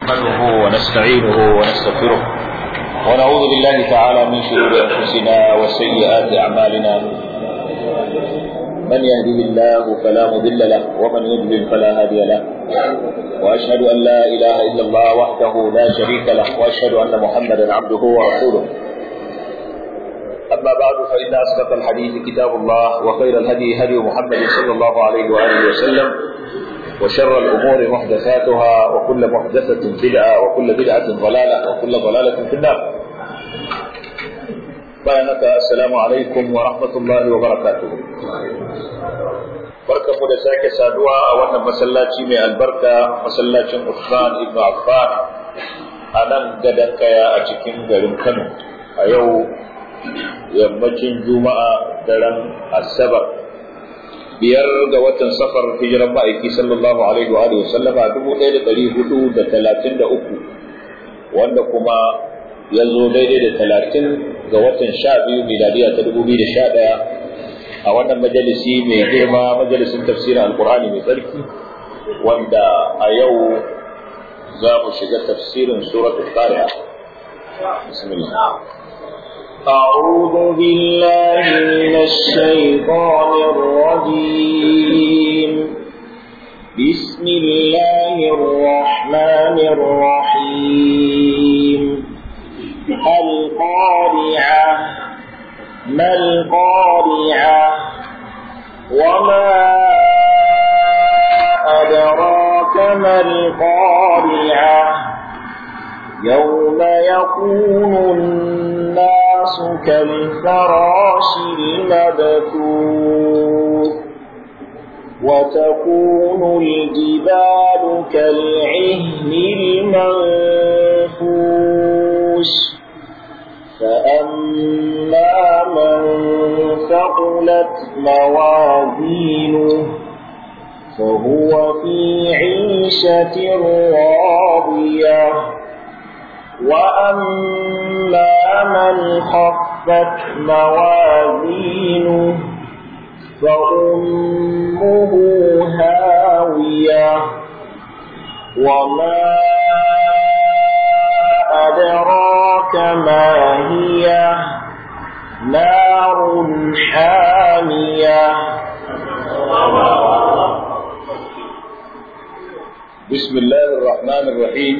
نحمده ونستعينه ونستغفره ونعوذ بالله تعالى من شرور انفسنا وسيئات اعمالنا من يهده الله فلا مضل له ومن يضلل فلا هادي له واشهد ان لا اله الا الله وحده لا شريك له واشهد ان محمدا عبده ورسوله اما بعد فان اصدق الحديث كتاب الله وخير الهدي هدي محمد صلى الله عليه واله وسلم وشر الأمور محدثاتها وكل محدثة بدعة وكل بدعة ضلالة وكل ضلالة في النار بيانك السلام عليكم ورحمة الله وبركاته barka mu da sake saduwa a wannan masallaci mai albarka masallacin Uthman ibn Affan a nan gadan kaya a cikin garin Kano a yau yammacin Juma'a daren Asabar biyar ga watan safar hijiran ma'aiki sallallahu alaihi wa alihi sallama dubu ɗaya da ɗari hudu da talatin da uku wanda kuma ya zo daidai da talatin ga watan sha biyu miladiya ta dubu biyu da sha ɗaya a wannan majalisi mai girma majalisin tafsirin alkur'ani mai tsarki wanda a yau za mu shiga tafsirin suratul qari'a bismillah أعوذ بالله من الشيطان الرجيم بسم الله الرحمن الرحيم القارعة ما القارعة وما أدراك ما القارعة يوم يكون الناس كالفراش المبثوث وتكون الجبال كالعهن المنفوش فأما من ثقلت موازينه فهو في عيشة راضية وأما من خفت موازينه فأمه هاوية وما أدراك ما هي نار حامية بسم الله الرحمن الرحيم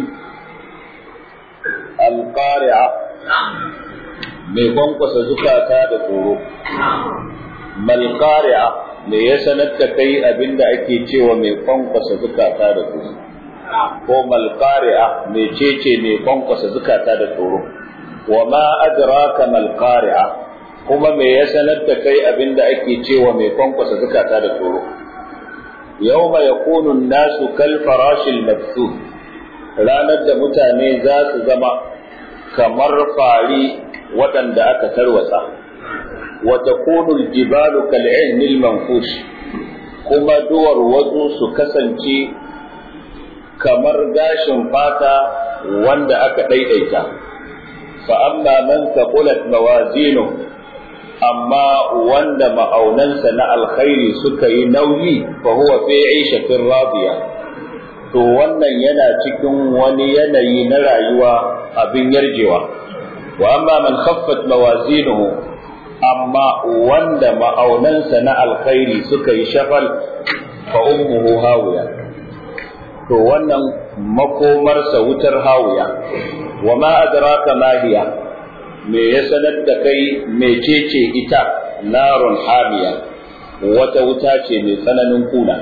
alƙari'a mai kwankwasa zukata da tsoro malƙari'a me ya sanar da kai abinda ake cewa mai kwankwasa zukata da tsoro ko malƙari'a mai cece mai kwankwasa zukata da tsoro wa ma adraka malƙari'a kuma me ya sanar da kai abinda ake cewa mai kwankwasa zukata da tsoro yawma yakunu an-nasu kal farashil mabthuth ranar da mutane za su zama kamar fari waɗanda aka tarwatsa wata kunul jibalu kal'inil manfush kuma duwar wasu su kasance kamar gashin fata wanda aka ɗaiɗaita fa amma man taqulat mawazinu amma wanda ma'aunansa na alkhairi suka yi nauyi fa huwa fi 'ishatin radiya to wannan yana cikin wani yanayi na rayuwa abin yarjewa wa amma man khaffat mawazinuhu amma wanda ma'aunansa na alkhairi suka yi shafal fa ummuhu hawiya to wannan makomarsa wutar hawiya wa ma adraka ma hiya me ya sanar da kai mecece ita narun hamiya wata wuta ce mai tsananin kuna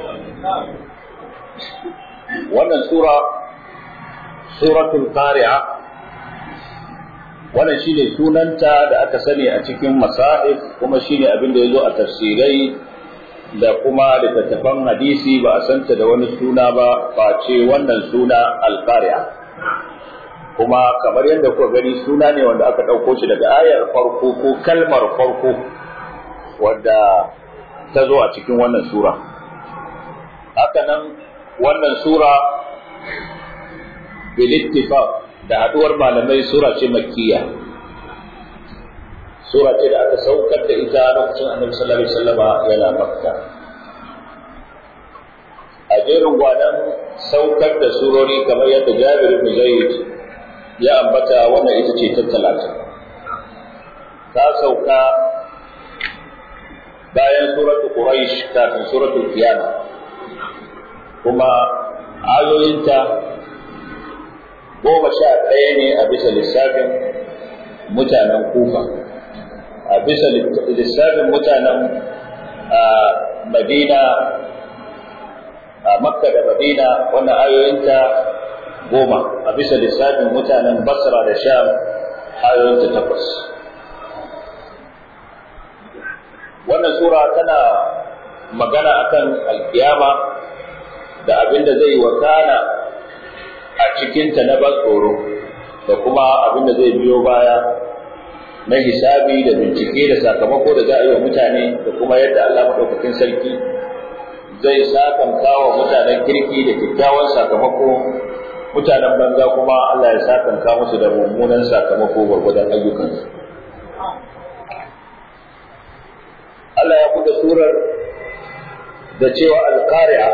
wannan sura suratul qari'a wannan shine sunanta da aka sani a cikin masahif kuma shine abin da yazo a tafsirai da kuma littattafan hadisi ba a santa da wani suna ba face wannan suna al-qari'a kuma kamar yadda kuka gani suna ne wanda aka ɗauko shi daga ayar farko ko kalmar farko wadda ta zo a cikin wannan sura haka nan wannan sura bilittifaq da haduwar malamai sura ce makkiya sura ce da aka saukar da ita lokacin annabi sallallahu alaihi wasallama yana makka a jerin gwanan saukar da surori kamar yadda Jabir ibn Zayd ya ambata wannan ita ce ta talatin ta sauka bayan suratul Quraish kafin suratul Qiyamah kuma ayoyinta goma sha ɗaya ne a bisa lissafin mutanen kufa a bisa lissafin mutanen madina a makka da madina wannan ayoyinta goma a bisa lissafin mutanen basra da sham ayoyinta takwas wannan sura tana magana akan alkiyama da abin da zai wakana a cikinta na ban tsoro da kuma abin da zai biyo baya na hisabi da bincike da sakamako da za a yi wa mutane da kuma yadda Allah maɗaukakin sarki zai sakamka wa mutanen kirki da kyakkyawan sakamako mutanen banza kuma Allah ya sakamka musu da mummunan sakamako gwargwadon ayyukansu. Allah ya buɗe surar da cewa alƙari'a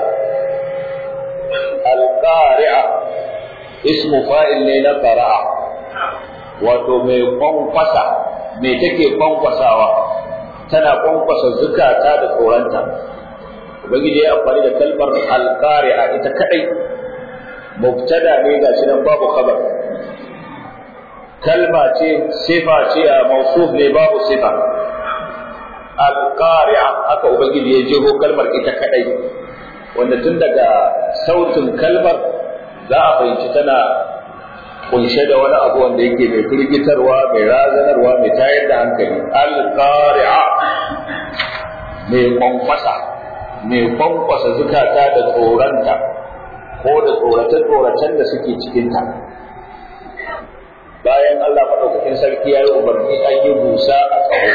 alƙari'a ismu fa'il ne na qara'a wato mai kwankwasa mai take kwankwasawa tana kwankwasa zukata da tsoranta ubangiji ya amfani da kalmar alqari'a ita kadai mubtada ne ga shi nan babu khabar kalma ce sifa ce a mausuf ne babu sifa alqari'a haka ubangiji ya jeho kalmar ita kadai wanda tun daga sautin kalmar za a fahimci tana kunshe da wani abu wanda yake mai firgitarwa mai razanarwa mai tayar da hankali alqari'a mai kwankwasa mai kwankwasa zukata da tsoranta ko da tsorace-tsoracen da suke cikinta bayan Allah maɗaukakin sarki ya yi umarni an yi busa a tsawo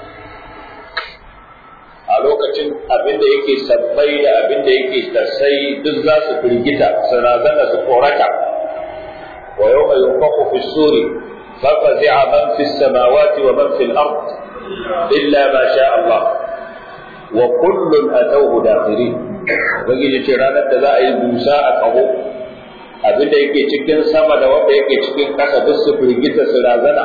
a lokacin abin da yake sabbai da abin da yake tarsai duk za su firgita su razana su korata wa yau mai yunfaku fi suri fafazi'a man fi samawati wa man fi al-ard illa ma sha Allah wa kullun atawhu dakhirin ubangiji ce ranar da za a yi busa a kaho abin da yake cikin sama da wanda yake cikin ƙasa duk su firgita su razana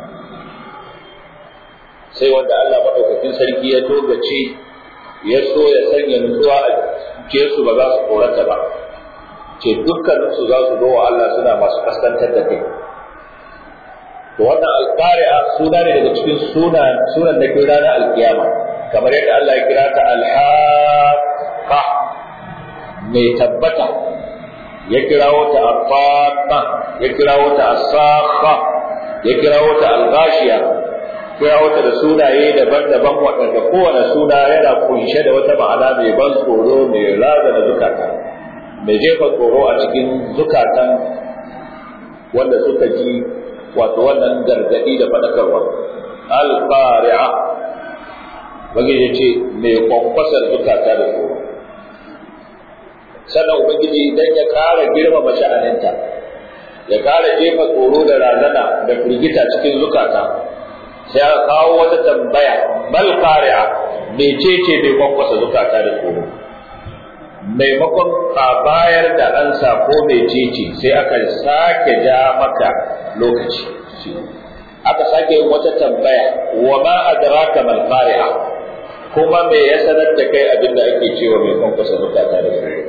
sai wanda Allah maɗaukakin sarki ya togace ya so ya sanya nutsuwa a ke su ba za su korata ba ce dukkaninsu za su zo wa Allah suna masu kaskantar da kai to wannan alqari'a suna ne daga cikin sunan sunan da ke ranar alkiyama kamar yadda Allah ya kira ta alhaqa mai tabbata ya kirawo ta afaqa ya kirawo ta asakha ya kirawo ta alghashiya kirawo ta da sunaye daban-daban waɗanda kowane suna yana kunshe da wata ma'ana mai ban tsoro mai raza da zukata mai jefa tsoro a cikin zukatan wanda suka ji wato wannan gargadi da faɗakarwa al-qari'a ubangiji ce mai kwankwasar zukata da tsoro sannan ubangiji idan ya kara girmama sha'aninta ya kara jefa tsoro da razana da firgita cikin zukata sai aka kawo wata tambaya mal qari'a mecece mai kwankwasa zukata da tsoro maimakon a bayar da ansa ko mecece sai aka sake ja maka lokaci aka sake yin wata tambaya wa ma adraka mal qari'a kuma me ya sanar da kai abin da ake cewa mai kwankwasa zukata da tsoro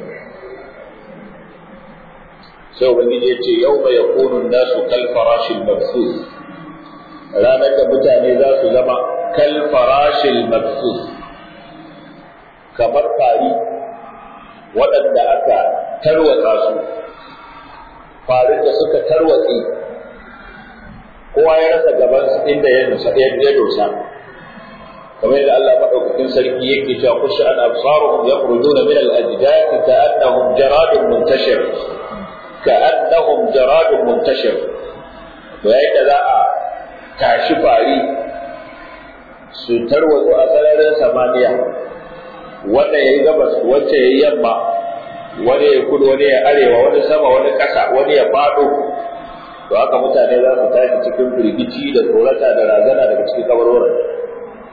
sai ubangiji ya ce yau mai yakunu nasu kal farashin mabsus ranar da mutane za su zama kal farashin mabsus kamar fari waɗanda aka tarwatsa su farin da suka tarwatsi kowa ya rasa gaban inda ya dosa ya dosa kamar yadda Allah madaukakin sarki yake cewa kushi an absaruhum yakhrujuna min al-ajdath ka'annahum jaradun muntashir ka'annahum jaradun muntashir to yayin da za a tashi fari su tarwatsu a sararin samaniya wanda ya yi gabas wacce ya yi yamma wani ya kudu wani ya arewa wani sama wani ƙasa wani ya faɗo to haka mutane za su tashi cikin firgici da tsorata da razana daga cikin kabarwaran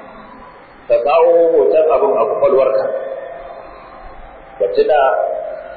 ka kawo hoton abin a kwakwalwarka ka tuna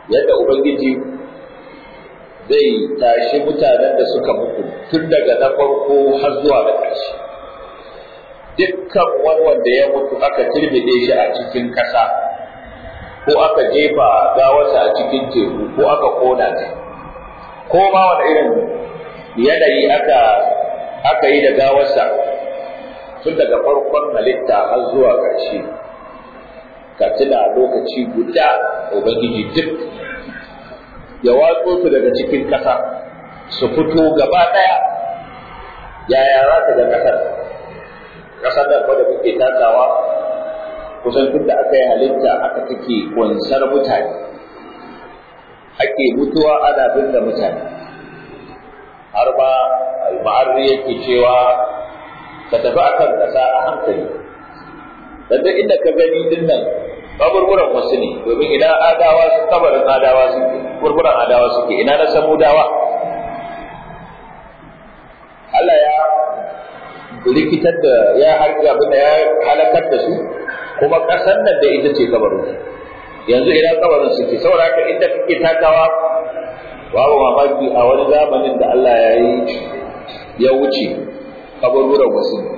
yadda ubangiji zai tashi mutanen da suka mutu tun daga na farko har zuwa da ƙarshe dukkan wani wanda ya mutu aka turbide shi a cikin ƙasa ko aka jefa gawarsa a cikin teku ko aka kona ta ko ma wani irin yanayi aka aka yi da gawarsa tun daga farkon halitta har zuwa ƙarshe ka tuna lokaci guda ubangiji duk ya watso su daga cikin ƙasa su fito gaba ɗaya yaya za ta ga ƙasar ƙasar da da muke takawa kusan tun da aka yi halitta aka take kunsar mutane ake mutuwa ana binne mutane har ma al-ma'arri yake cewa ka tafi akan ƙasa a hankali dan duk inda ka gani din nan kaburburan wasu ne domin idan adawa su kabarin adawa suke burburan adawa suke ina na samudawa Allah ya rikitar da ya harga abin da ya halakar da su kuma ƙasar nan da ita ce kabarin yanzu ina kabarin suke saboda haka inda kake takawa babu mamaki a wani zamanin da Allah ya yi ya wuce kaburburan wasu ne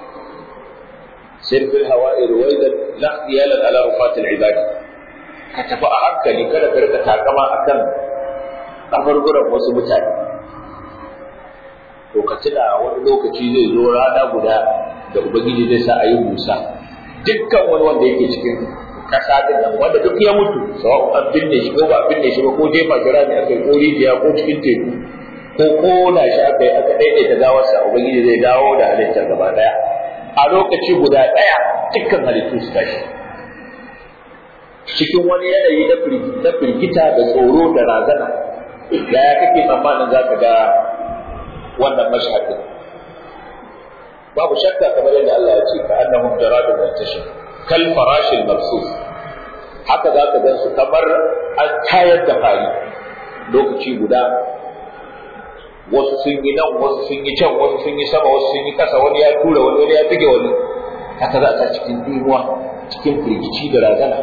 سر في الهواء رويدا لا اختيالا على رفات العباد كتب أحكني كذا كذا تاكما أكن kaburburan wasu mutane to ka tuna wani lokaci zai zo rana guda da ubangiji zai sa a yi musa dukkan wani wanda yake cikin kasa din nan wanda duk ya mutu sawa'u an binne shi ko ba binne shi ba ko jefa jira ne aka yi ko rijiya ko cikin teku ko kona shi aka yi aka daidaita gawarsa ubangiji zai dawo da halittar gaba daya a lokaci guda ɗaya dukkan halittu su tashi cikin wani yanayi na firgita da tsoro da razana yaya kake tsammanin za ka ga wannan mashhadin babu shakka kamar yadda Allah ya ce ka annahum jaradun muntashir kal farashil mabsus haka za ka gansu kamar an tayar da fari lokaci guda wasu sun yi nan wasu sun yi can wasu sun yi sama wasu sun yi kasa wani ya tura wani wani ya buge wani haka za a cikin dimuwa cikin firgici da razana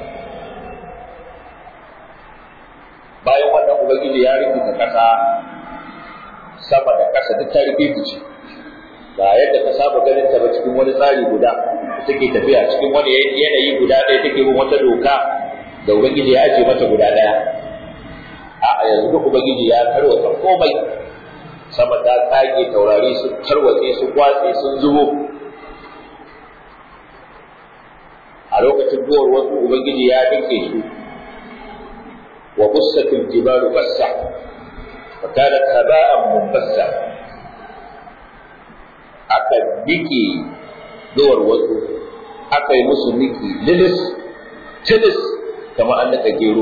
bayan wannan ubangiji ya rikita kasa sama da kasa duk ta rikici ba yadda ka saba ganin ta ba cikin wani tsari guda take tafiya cikin wani yanayi guda ɗaya take bin wata doka da ubangiji ya aje mata guda ɗaya a yanzu duk ubangiji ya tarwata komai sama ta tsage taurari su tarwatse su kwatse sun zubo a lokacin duwar wasu ubangiji ya dinke su wa bussatul jibalu bassa wa kanat haba'an munbassa aka nike duwar wasu aka yi musu niki lilis tilis kamar an nika gero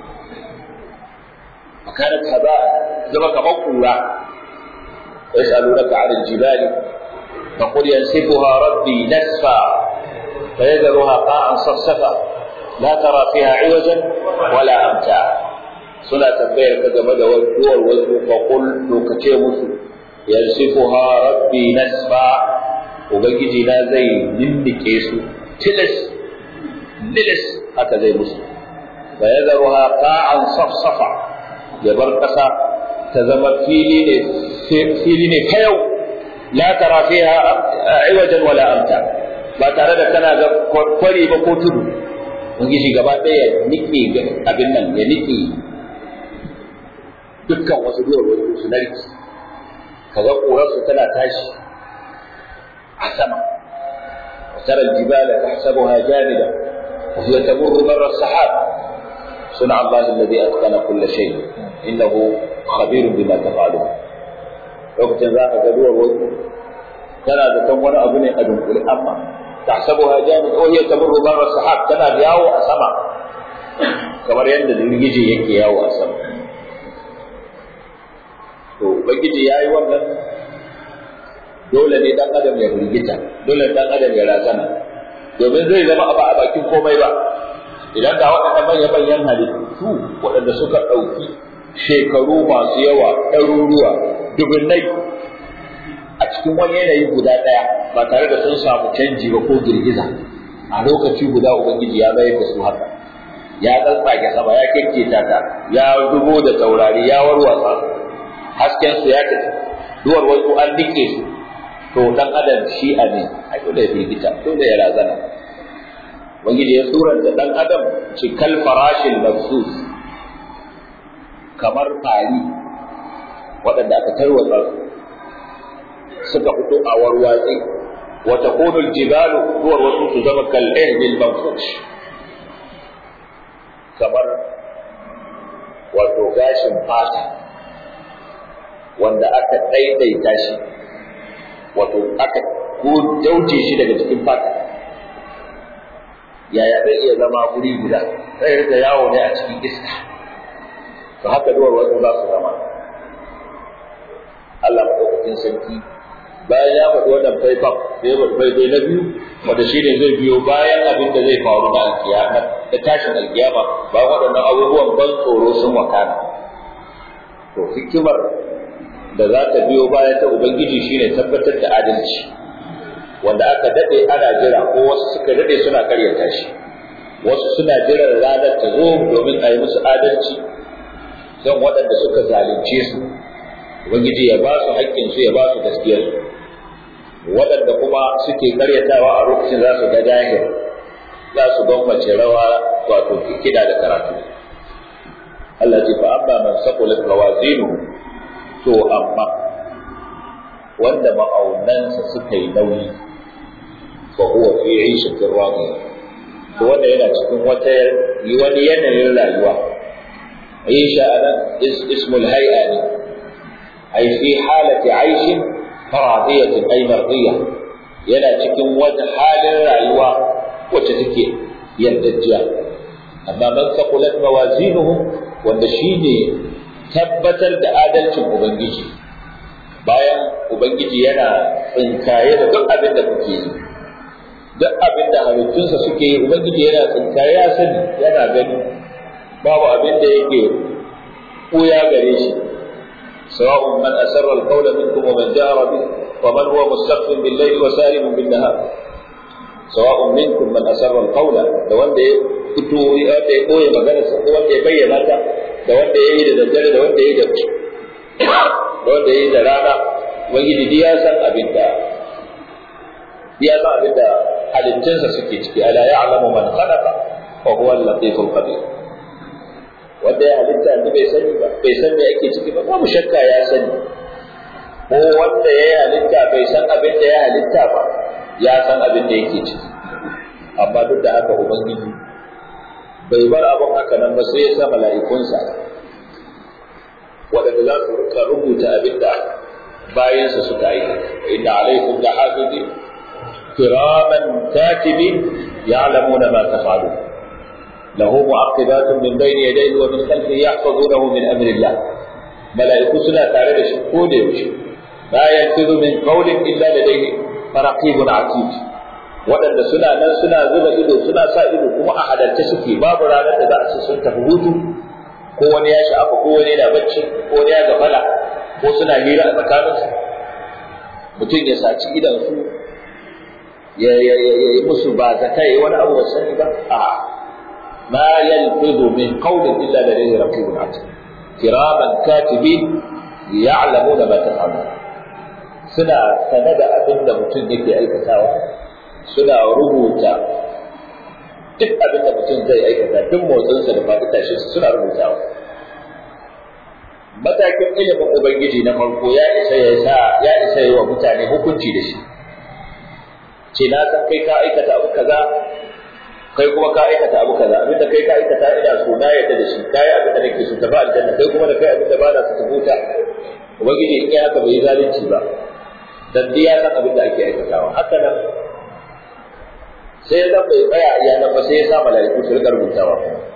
wa kanat haba'an zama kamar kura ويسألونك عن الجبال فقل ينسفها ربي نسفا فيذرها قاعا صفصفا لا ترى فيها عوجا ولا أمتا سنة تنبيه كما دور وزن فقل لوكتي مسو ينسفها ربي نسفا وبنجي لا زي نمكيسو تلس نلس هكذا زي مسو فيذرها قاعا صفصفا يبرقصا تزمت فيلي fili ne ta yau la tara fiha iwajan wala amta ba tare da kana ga kwari ba ko tudu ubangiji gaba ɗaya ya nike abin nan ya nike dukkan wasu duwar wasu su narki kaga ƙurarsu tana tashi a sama وترى الجبال تحسبها جامدة وهي تمر مر السحاب صنع الله الذي أتقن كل شيء إنه خبير بما تفعلون lokacin za ka ga duwar wasu tana da kan wani abu ne a dunkule amma tahsabuha jamid aw hiya tamurru barra sahab tana yawo a sama kamar yadda girgije yake yawo a sama to ubangiji yayi wannan dole ne dan adam ya firgita dole dan adam ya razana domin zai zama abu a bakin komai ba idan ga waɗannan manyan manyan halittu waɗanda suka ɗauki shekaru masu yawa ɗaruruwa dubunnai a cikin wani yanayi guda ɗaya ba tare da sun samu canji ba ko girgiza a lokaci guda ubangiji ya mayar da su haka ya tsatsage sama ya kekketa ta ya dubo da taurari ya warwatsa hasken su ya tafi duwar wasu an dike su to dan adam shi a ne ai dole ya firgita dole ya razana ubangiji ya suranta dan adam ci kal farashil mabsus kamar fari waɗanda aka tarwatsa su suka fito a warwatsi wa takunu aljibalu duwar wasu su zama kal ihbil manfush kamar wato gashin fata wanda aka daidaita shi wato aka ko dauje shi daga cikin fata yaya zai iya zama guri guda zai rika yawo ne a cikin iska to haka duwar wasu za su zama Allah maɗaukakin sarki bayan ya faɗi wannan faifan sai ya faɗi faifai na biyu wanda shi ne zai biyo bayan abin da zai faru na alkiyama da tashin alkiyama bayan waɗannan abubuwan ban tsoro sun wakana to hikimar da za ta biyo bayan ta ubangiji shine tabbatar da adalci wanda aka dade ana jira ko wasu suka dade suna karyata shi wasu suna jiran ranar ta zo domin a yi musu adalci don waɗanda suka zalunce su ubangiji ya ba su haƙƙinsu ya ba su gaskiyarsu waɗanda kuma suke karyatawa a lokacin za su ga jahil za su gwammace rawa wato kiɗa da karatu Allah ce fa amma man saqulat mawazinu to amma wanda ma'aunansa suka yi nauyi fa huwa fi 'ishatin radiya to wanda yana cikin wata wani yanayin rayuwa aisha anan ismul hay'a ne ay fi halati 'aishin radiyatin ay mardiya yana cikin wata halin rayuwa wacce take yardajjiya amma man saqulat mawazinuhu wanda shine tabbatar da adalcin ubangiji bayan ubangiji yana tsinkaye da duk abin da kuke yi duk abin da halittunsa suke yi ubangiji yana tsinkaye ya sani yana gani babu abin da yake ɓuya gare shi sawa'un man asarra al-qawla minkum wa man jahara bi wa man huwa mustaqbil bil layli wa saribun bin nahar sawa'un minkum man asarra al-qawla da wanda ya fito wanda ya koyi magana sa ko wanda ya bayyana ta da wanda ya yi da daddare da wanda ya yi da da wanda ya yi da rana ubangiji duk ya san abin da ya san abin da halittunsa suke ciki ala ya'lamu man khalaqa wa huwa al-latiful khabir wanda ya halitta yanzu bai sani ba bai san me ake ciki ba babu shakka ya sani ko wanda ya yi halitta bai san abin da ya halitta ba ya san abin da yake ciki amma duk da haka ubangiji bai bar abin haka nan ba sai ya sa mala'ikunsa waɗanda za su rika rubuta abin da bayansa suka aikata inna alaikum da hafizi kiraman katibin ya'lamuna ma taf'alun lahu mu'aqibatun min bayni yadayhi wa min khalfihi yahfazunahu min amri Allah mala'iku suna tare da shi ko da yaushe la yanfidu min qawlin illa ladayhi raqibun atid waɗanda suna nan suna zuba ido suna sa ido kuma a halarce suke babu ranar da za a ce sun tafi hutu ko wani ya sha'afa ko wani yana bacci ko wani ya gafala ko suna hira a tsakaninsu mutum ya saci idansu ya yi musu ba zaka yi wani abu wasu sani ba a ma yalfidu min qawlin illa ladayhi raqibun atid kiraman katibin ya'lamuna ma taf'alun suna sane da abin da mutum yake aikatawa suna rubuta duk abin da mutum zai aikata duk motsinsa da faɗi tashi suna rubutawa matakin ilimin ubangiji na farko ya isa ya sa ya isa yi wa mutane hukunci da shi ce na san kai ka aikata abu kaza kai kuma ka aikata abu kaza abin da kai ka aikata ina so na yadda da shi kai abin da nake so ta ba aljanna kai kuma da kai abin da ba na so ta huta ubangiji in ya haka bai yi zalunci ba dan ya san abin da ake aikatawa haka nan sai ya bai tsaya iya nan ba sai ya sa mala'iku su rika rubutawa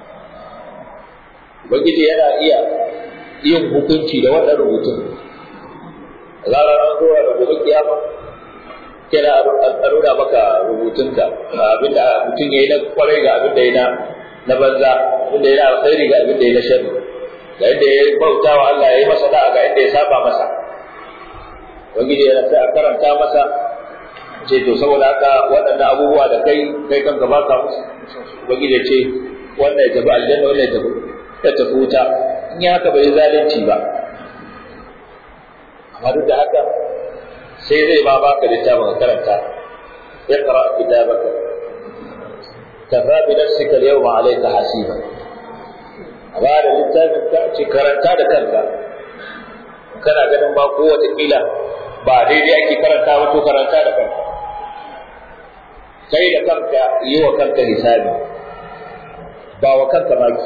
ubangiji yana iya yin hukunci da wannan rubutun zarar an zo da gobe kiyama kina a nuna maka rubutunka abinda mutum ya yi na kwarai ga abin da ya na na banza abin da ya na alkhairi ga abin da ya na sharri ga inda ya bauta wa Allah ya yi masa da'a ga inda ya saba masa ubangiji yana sai a karanta masa ce to saboda haka waɗannan abubuwa da kai kai kanka ba ka musu ubangiji ce wannan ya tafi aljanna wannan ya tafi ya tafi wuta in ya haka bai zalunci ba amma duk da haka sai zai ma baka littafin ka karanta اقرأ كتابك كفى بنفسك اليوم عليك حسيبا بعد littafin ka ce karanta da kanka kana ganin ba ko wata kila ba daidai ake karanta ba to karanta da kanka kai da kanka yi wa kanka hisabi ba wa kanka maki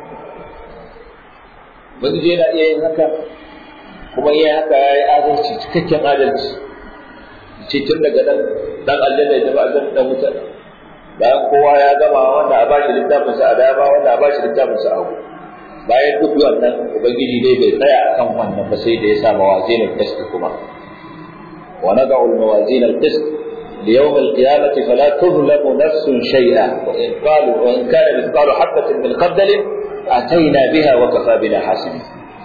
mun je na iya yin haka kuma iya haka ya yi adalci cikakken adalci ce tun daga nan dan aljanna ya tafi aljanna dan wuta bayan kowa ya gama wanda a bashi littafin sa a dama wanda a bashi littafin sa a hagu bayan duk wannan ubangiji dai bai tsaya akan wannan ba sai da ya sa mawazin al-qist kuma wa nad'u al-mawazin al-qist ليوم القيامة فلا تظلم نفس شيئا وإن قالوا وإن كان مثقال حبة من خردل أتينا بها وكفى بنا حاسبين.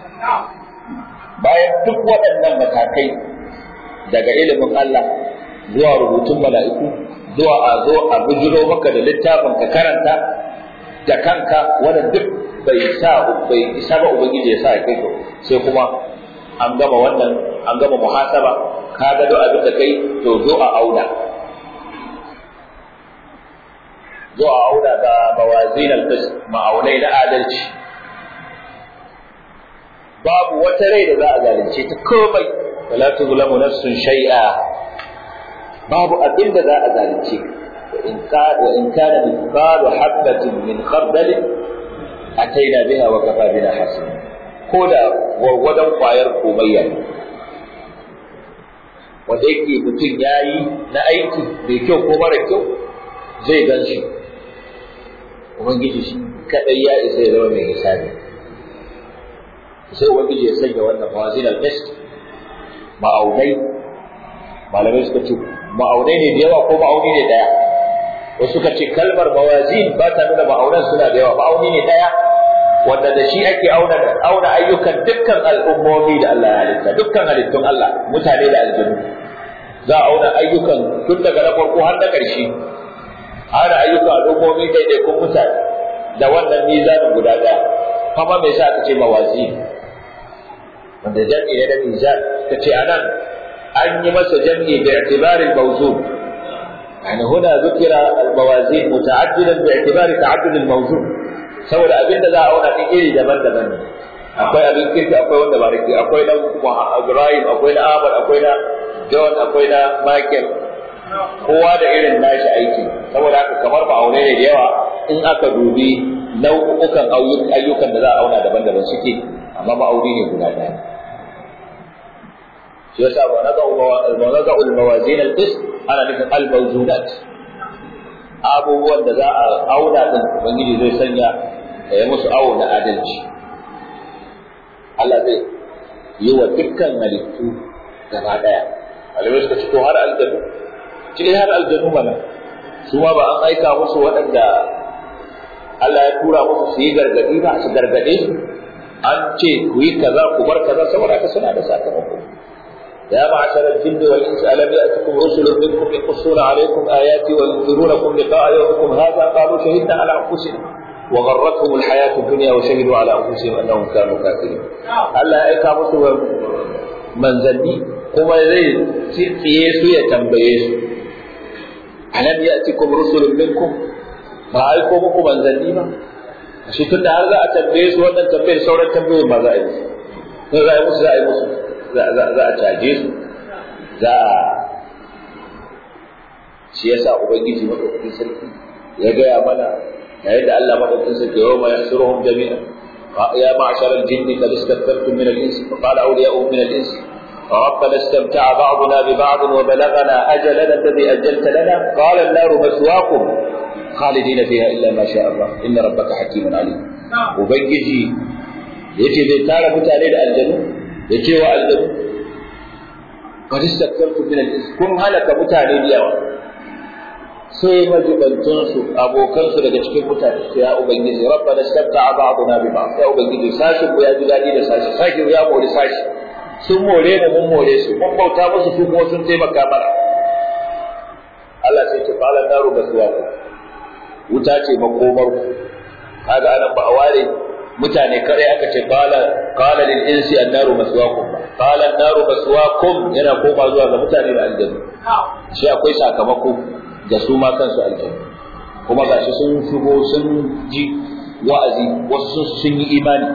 bayan duk waɗannan matakai daga ilimin Allah zuwa rubutun mala'iku zuwa a zo a bujiro maka da littafin ka karanta da kanka wanda duk bai sa bai isa ba ubangiji ya sa ya kai sai kuma an gama wannan an gama muhasaba ka ga duk abin da kai to zo a auna zo a auna da mawazin al-qist ma'aunai na adalci babu wata rai da za a zalunce ta komai wala tuzlamu nafsun shay'a babu abin da za a zalunce wa in ka wa in kana mithqalu habatin min khardal ataina biha wa kafa bina hasan ko da gwargwadon kwayar komayya wanda yake mutum ya yi na aiki mai kyau ko mara kyau zai gan shi ubangiji shi kadai ya isa ya zama mai hisabi sai ubangiji ya sanya wannan mawazin al-qist ma'aunai malamai suka ce ma'aunai ne da yawa ko ma'auni ne daya wasu suka ce kalmar mawazin ba ta nuna ma'aunan suna da yawa ma'auni ne daya wanda da shi ake auna auna ayyukan dukkan al'ummomi da Allah ya halitta dukkan halittun Allah mutane da aljanu za a auna ayyukan tun daga na farko har na ƙarshe auna ayyukan al'ummomi daidaikun mutane da wannan mizanin guda ɗaya kuma me yasa aka ce mawazin wanda jam'i ne da mizan ka ce anan an yi masa jam'i bi i'tibarin mawzun يعني هنا ذكر الموازين متعددا باعتبار تعدد الموزون saboda abin da za a auna ɗin iri daban-daban ne akwai abin kirki akwai wanda ba rike akwai na Ibrahim akwai na Ahmad akwai na John akwai na Michael kowa da irin nashi aiki saboda haka kamar ba aure ne da yawa in aka dubi nau'ukan ayyukan da za a auna daban-daban suke amma ba aure ne guda ɗaya shi yasa ba na ga al-mawazin al-qist ana nufin al-mawzunat abubuwan da za a auna din ubangiji zai sanya ya yi musu awo na adalci Allah zai yi wa dukkan halittu gaba daya malamai suka ci to har aljanu cikin har aljanu mana su ma ba an aika musu waɗanda Allah ya tura musu su yi gargadi ba su gargade su an ce ku yi kaza ku bar kaza saboda haka suna da sakamako يا معشر الجن والإنس ألم يأتكم رسل منكم يقصون عليكم آياتي وينذرونكم لقاء يومكم هذا قالوا شهدنا على أنفسنا وغرتهم الحياة الدنيا وشهدوا على أنفسهم أنهم كانوا كافرين ألا أيكا مسوا من ذنبي كما زي سيسو يتنبيسو ألم يأتكم رسل منكم ما أيكم من ذنبي ما shi tun da har za a tambaye su wannan tambayar sauran tambayoyin ma za a yi musu za a yi musu za a yi musu za a caje su za a shi yasa ubangiji madaukakin sarki ya gaya mana yayin da Allah madaukakin sarki yau ma yahsuruhum jami'an ya ma'shar al-jinni qad istakbartum min al-ins fa qala awliya'uhum min al-ins ربنا استمتع بعضنا ببعض وبلغنا اجلنا الذي اجلت لنا قال النار مثواكم خالدين فيها الا ما شاء الله ان ربك حكيم عليم وبنجي yace zai tara mutane da aljanu ya ce wa aljanu qad istakbartu min al-ins kun halaka mutane da yawa sai majibantun su abokan su daga cikin mutane sai ya ubangiji rabbana istabta'a ba'duna bi ba'd ya ubangiji sashi ku ya ji dadi da sashi sashi ya mori sashi sun more da mun more su mun bauta musu su kuma sun taimaka mana Allah sai ce qala naru basuwa wuta ce makomar ku kaga anan ba a ware mutane kare aka ce qala qala lil insi an-naru maswaakum qala an-naru maswaakum yana koma zuwa ga mutane da aljanna shi akwai sakamako ga su ma kansu aljanna kuma gashi sun shigo sun ji wa'azi wasu sun yi imani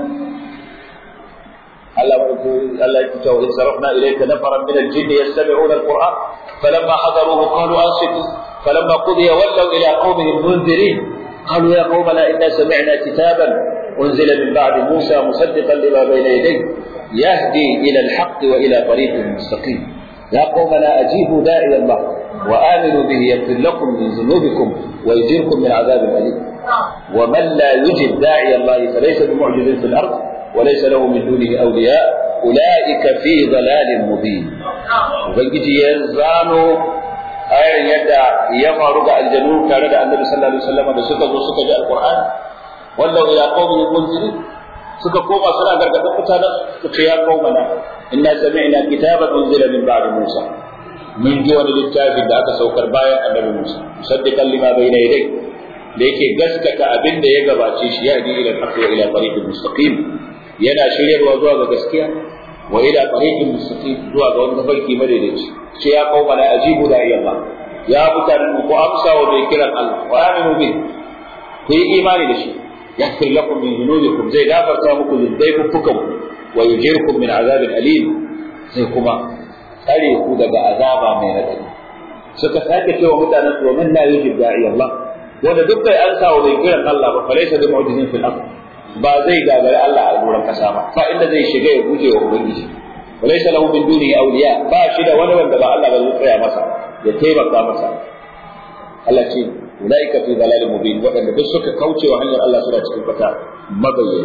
Allah Allah ya ce wa sarafna ilayka nafaran min al-jinni yastami'una al-Qur'an falamma hadaruhu qalu ansitu falamma qudiya wallaw ila qaumihim munzirin قالوا يا قومنا إنا سمعنا كتابا أنزل من بعد موسى مصدقا لما بين يديه يهدي إلى الحق وإلى طريق مستقيم يا قومنا أجيبوا داعي الله وآمنوا به يغفر لكم من ذنوبكم ويجيركم من عذاب أليم ومن لا يجب داعي الله فليس بمعجز في الأرض وليس له من دونه أولياء أولئك في ضلال مبين وبنجي يزانوا ayar yadda ya faru ga aljanu tare da annabi sallallahu alaihi wasallam da suka zo suka ji alqur'ani wallahu ila qaumin munzirin suka koma suna gargadin mutanen su ce ya qaumana inna sami'na kitaban unzila min ba'di musa mun ji wani littafin da aka saukar bayan annabi musa musaddiqan lima bayna yadayhi da yake gaskata abin da ya gabace shi ya ji ila al-haqq wa ila tariqil mustaqim yana shiryarwa zuwa ga gaskiya wa ila tariqil mustaqim zuwa ga wani tafarki madaidaici ce ya kawo mana ajibu da Allah ya mutanen ku amsa wa mai kiran Allah wa aminu bi ku yi imani da shi yaghfir lakum min dhunubikum zai gafarta muku zunubanku wa yujirkum min azabin alim sai kuma tsare ku daga azaba mai radadi suka sake cewa mutanen su man la yujib da'i Allah wanda duk bai an wa mai kiran Allah ba falaysa bi mu'jizin fil ard ba zai gagari Allah a gurin kasa ba fa inda zai shiga ya guje wa ubangiji وليس له من دونه أولياء باشد ولا ولا با الله بل يطيع مسا يتيبك مسا الله شيء أولئك في ضلال مبين وأن بسك كوتي وهنيا الله سورة الفتاة مبين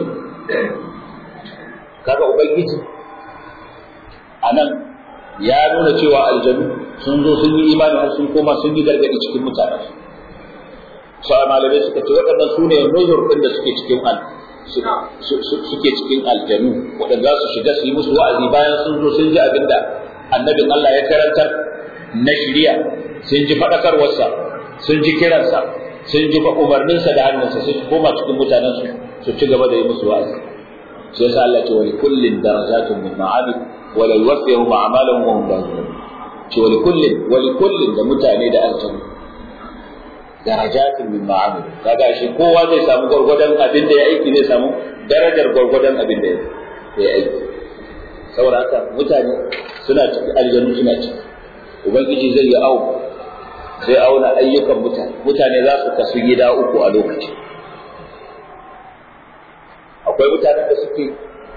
kaga ubangiji anan ya nuna cewa aljanu sun zo sun yi imani har sun koma sun yi gargadi cikin mutanen su malamai suka ce waɗannan su ne nuzur ɗin da suke cikin al suke cikin aljanu waɗanda za su shiga su yi musu wa'azi bayan sun zo sun ji abin da annabin Allah ya karantar na shiriya sun ji faɗakarwarsa sun ji kiransa sun ji umarninsa da hannunsa sun koma cikin mutanensu su ci gaba da yi musu wa'azi sai yasa Allah ce wa kullin darajatun min ma'amil wa la yuwaffihum a'malahum wa hum la ce wa kullin wa kullin da mutane da aljanu darajatin min ma'amil kaga shi kowa zai samu gwargwadon abin da ya aiki zai samu darajar gwargwadon abin da ya aiki saboda haka mutane suna ciki aljanu suna ciki ubangiji zai yi au zai auna ayyukan mutane mutane za su kasu gida uku a lokaci akwai mutanen da suke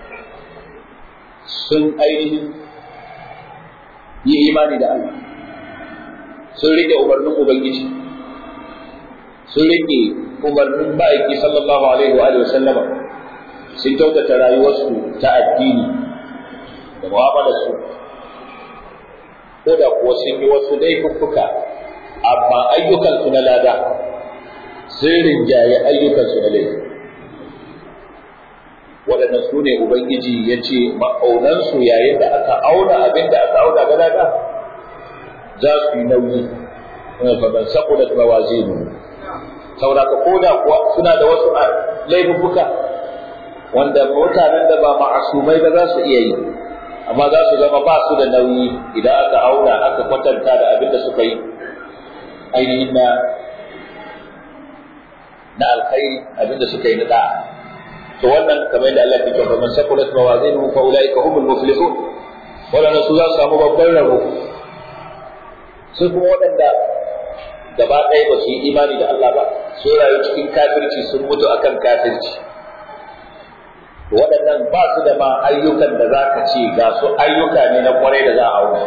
sun ainihin yi imani da Allah sun rike umarnin ubangiji sun rike umarnin ma'aiki sallallahu alaihi wa alihi sallama sun kyautata rayuwarsu ta addini da mu'amalarsu ko da kuwa sun yi wasu laifuffuka amma ayyukansu na lada sun rinjaye ayyukansu na laifi waɗannan su ne ubangiji ya ce ma'aunansu yayin da aka auna abin da aka auna ga lada za su yi nauyi faman saqulat mawazinu saboda ka koda kuwa suna da wasu laifuka wanda mutanen da ba ma'asumai ba za su iya yi amma za su zama ba su da nauyi idan aka auna aka kwatanta da abin da suka yi ainihin na na alkhairi abin da suka yi na da'a to wannan kamar yadda Allah ke cewa man saqulat mawazinuhu fa ulaika humul muflihun wannan su za su samu babban rabo sai kuma waɗanda gaba ɗaya ba su yi imani da Allah ba sun rayu cikin kafirci sun mutu akan kafirci waɗannan ba su da ma ayyukan da za ka ce ga su ayyuka ne na kwarai da za a auna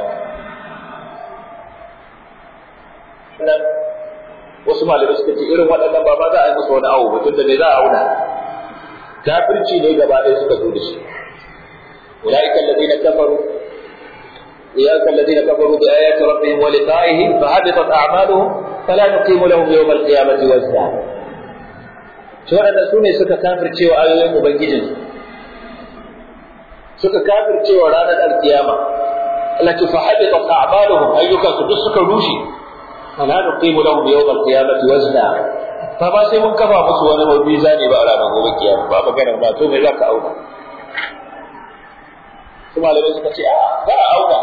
nan wasu malamai suka ce irin waɗannan ba ma za a yi musu wani awo ba tun da ne za a auna kafirci ne gaba ɗaya suka zo da shi أولئك الذين كفروا أولئك الذين كفروا بآيات ربهم ولقائه فحبطت أعمالهم فلا نقيم لهم يوم القيامة وزنا shi waɗanda su ne suka kafirce wa ayoyin Ubangijinsu suka kafirce wa ranar alkiyama Allah ce fahabita a'maluhum ayyukan su duk suka rushe fala nuqimu lahum yawm alqiyamati wazna ba ba sai mun kafa musu wani mabi zane ba a ranar gobe kiyama ba magana ba to me za ka auna su malamai suka ce a za a auna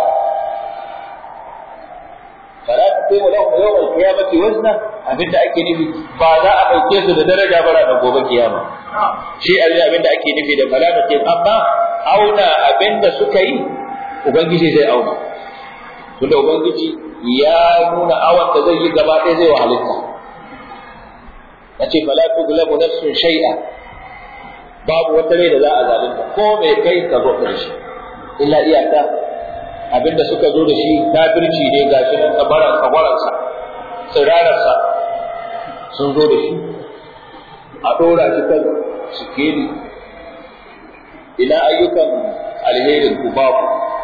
fala ta kai wa lahum yawmal qiyamati wazna abinda ake nufi ba za a dauke su da daraja ba ranar gobe kiyama shi abinda ake nufi da fala ta kai amma auna abinda suka yi ubangiji zai auna tunda ubangiji ya nuna awan da zai yi gaba ɗaya zai wa halitta yace fala tuglabu nafsun shay'a babu wata rai da za a zalunta ko mai kai ka zo da shi illa iyaka abinda suka zo da shi kafirci ne gashi nan kabaran kabaransa tsirararsa sun zo da shi a dora shi kan sikeli ina ayyukan alherin ku babu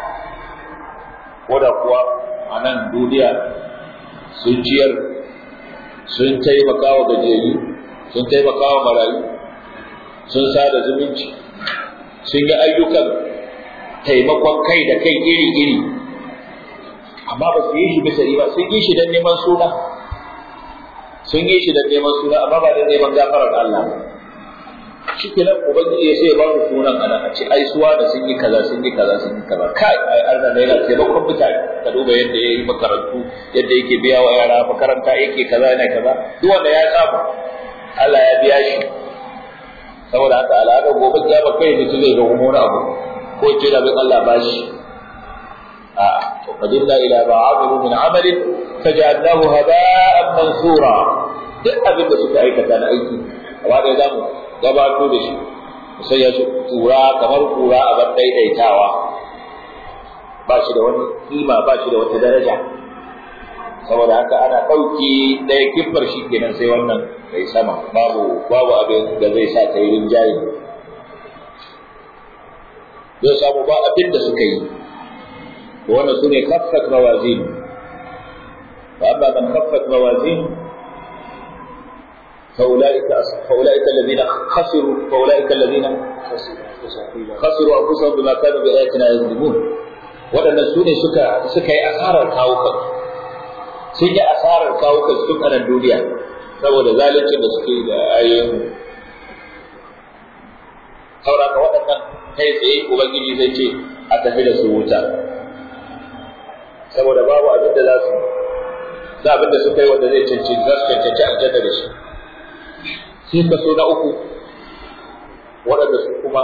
koda kuwa a nan duniya sun ciyar sun taimaka wa gajiyayyu sun taimaka wa marayu sun sada zumunci sun yi ayyukan taimakon kai da kai iri-iri amma ba su yi shi bisa ba sun yi shi don neman suna sun yi shi don neman suna amma ba don neman gafarar Allah shi ke nan ubangiji ya sai ba su sunan ana a ce ai suwa da sun yi kaza sun yi kaza sun yi kaza kai ai Allah ne yana taimakon mutane ka duba yadda ya yi makarantu yadda yake biya wa yara makaranta yake kaza yana kaza duk wanda ya samu Allah ya biya shi saboda haka al'adar gobe kiyama kai mutum zai ga wani abu ko ce da bin Allah bashi a to qadimna ila ma amilu min amalin faj'alnahu haba'an mansura duk abin da suka aikata na aiki gaba da zamu gabato da shi sai ya tura kamar kura a bar daidaitawa ba shi da wani kima ba shi da wata daraja saboda haka ana ɗauki ɗaya kiffar shi kenan sai wannan kai sama babu babu abin da zai sa ta yi rinjaye zai samu ba abin da suka yi wannan su ne kaffat mawazin wa amma man kaffat mawazin فأولئك فأولئك الذين خسروا فأولئك الذين خسروا أنفسهم بما كانوا بآياتنا يظلمون waɗannan su ne suka suka yi asarar kawukan sun yi asarar kawukan tun a nan duniya saboda zaluncin da suke da ayoyin sauraka waɗannan kai tsaye ubangiji zai ce a tafi da su wuta saboda babu abin da za su za abin da suka yi wanda zai cancanci za su cancanci aljanna da shi sai kaso na uku waɗanda su kuma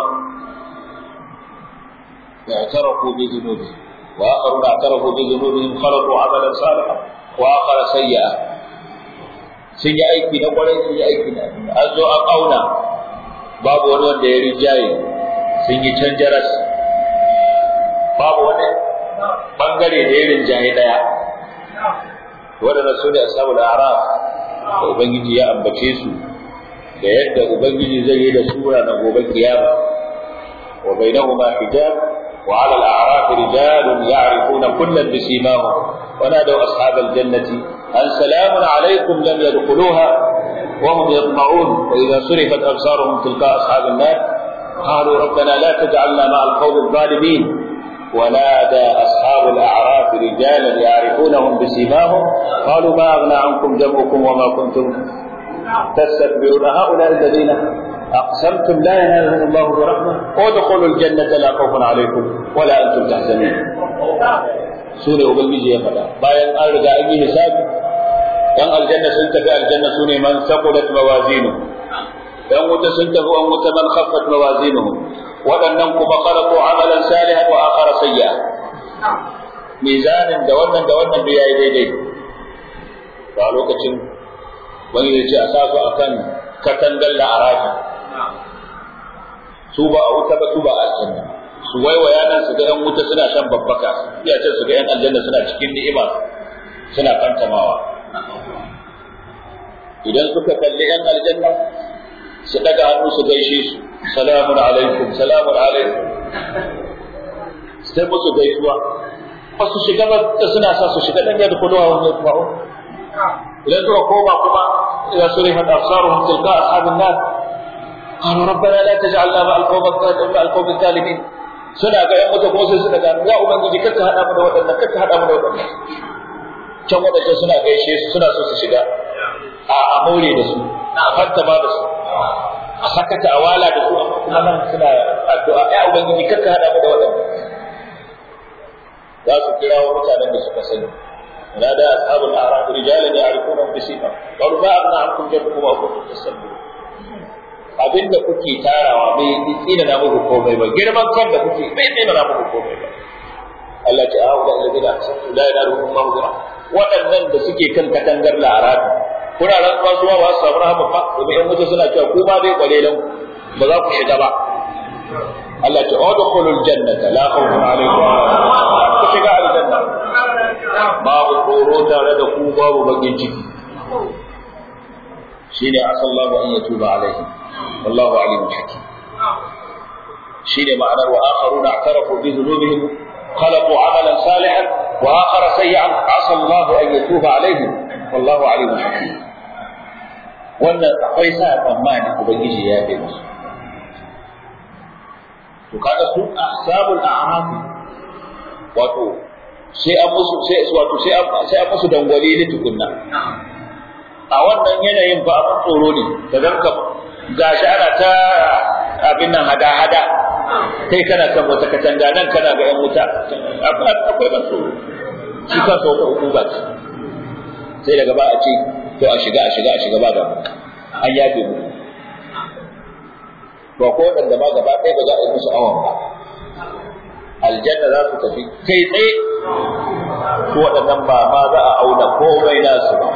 اعترفوا بذنوبهم واخرون اعترفوا بذنوبهم خلقوا عملا صالحا واخر سيئا sun yi aiki na kwarai sun yi aiki na an zo an auna babu wani wanda ya rinjaye sun yi can jaras babu wani bangare da ya rinjaye daya waɗanda su ne ashabul araf da ubangiji ya ambace su da yadda ubangiji zai yi da sura na gobe kiyama wa bainahuma hijab wa ala al-a'raf rijalun ya'rifuna kullan bisimahum wa nadaw ashab al-jannati an salamun alaykum lam yadkhuluha wa hum yatma'un wa idha surifat absaruhum tilqa ashab an-nar qalu rabbana la taj'alna ma'a al-qawmi adh-dhalimin ونادى أصحاب الأعراف رجالا يعرفونهم بسيماهم قالوا ما أغنى عنكم جمعكم وما كنتم تستكبرون هؤلاء الذين أقسمتم لا ينالهم الله برحمة ادخلوا الجنة لا خوف عليكم ولا أنتم تحزنون سورة أبنجي يا فلا باين أرجع أي حساب yan aljanna sun tafi aljanna su ne man saqulat mawazinu yan wuta sun tafi an wuta man khaffat mawazinuhum waɗannan kuma khalaqu amalan salihan wa akhara sayya mizanin da wannan da wannan da yayi daidai ba lokacin wani ya ce a sa su akan katangar la'arafi su ba a wuta ba su ba a aljanna su waiwaya nan su ga yan wuta suna shan babbaka ya ce su ga yan aljanna suna cikin ni'ima suna kantamawa idan suka kalli yan aljanna su daga hannu su gaishe su salamun alaikum salamun alaikum sai musu gaisuwa ba su shiga ba suna sa su shiga dan yadda kudu wani ya kuma idan suka koma kuma idan su rihar absaruhum tilka ashabin nar قالوا ربنا لا تجعلنا مع القوم مع القوم الظالمين suna ga yan wata kuma sai suna ga ya ubangiji kar ka hada mu da waɗannan kar ka hada mu da waɗannan can waɗannan suna gaishe su suna so su shiga a a more da su a fanta ba da su a sakata a wala da su amma kuma nan suna addu'a ya ubangiji kakka hada mu da waɗanda za su kira wa mutanen da suka sani نادى أصحاب الأعراف رجالا يعرفونهم بسيماهم قالوا ما أغنى عنكم جمعكم أو كنتم تستكبرون abin da kuke tarawa bai tsina na muku komai ba girman kan da kuke bai tsina na muku komai ba Allah ta ahu da alladina asatu la yanaruhum maghfira waɗannan da suke kan katangar larabi kuna rantsuwa su ba su samu rahama ba domin in mutu suna cewa ku ma dai kwalelan ba za ku shiga ba Allah ta udkhulul jannata la khawfun alaykum ku shiga aljanna babu tsoro tare da ku babu bakin ciki shine asallahu an yatuba alaihim wallahu alimun hakim shine ma'anar wa akharuna i'tarafu bi dhunubihim خلقوا عملا صالحا واخر سيئا عسى الله ان يتوب عليهم والله عليم حكيم wannan akwai sa tsammani ubangiji ya yi musu to kaga su ahsabul a'raf wato sai an musu sai wato sai an sai an musu dangwale ne tukunna a wannan yanayin ba abin tsoro ne da ganka gashi ana ta abin nan hada hada kai kana kan wata katanga nan kana ga yan wuta akwai ban tsoro shi kansa wata hukuma ce sai daga ba a ce to a shiga a shiga a shiga ba da an yafe mu to ko wanda ba gaba ɗaya ba za a yi musu awon ba aljanna za su tafi kai tsaye ko waɗannan ba ma za a auna komai nasu ba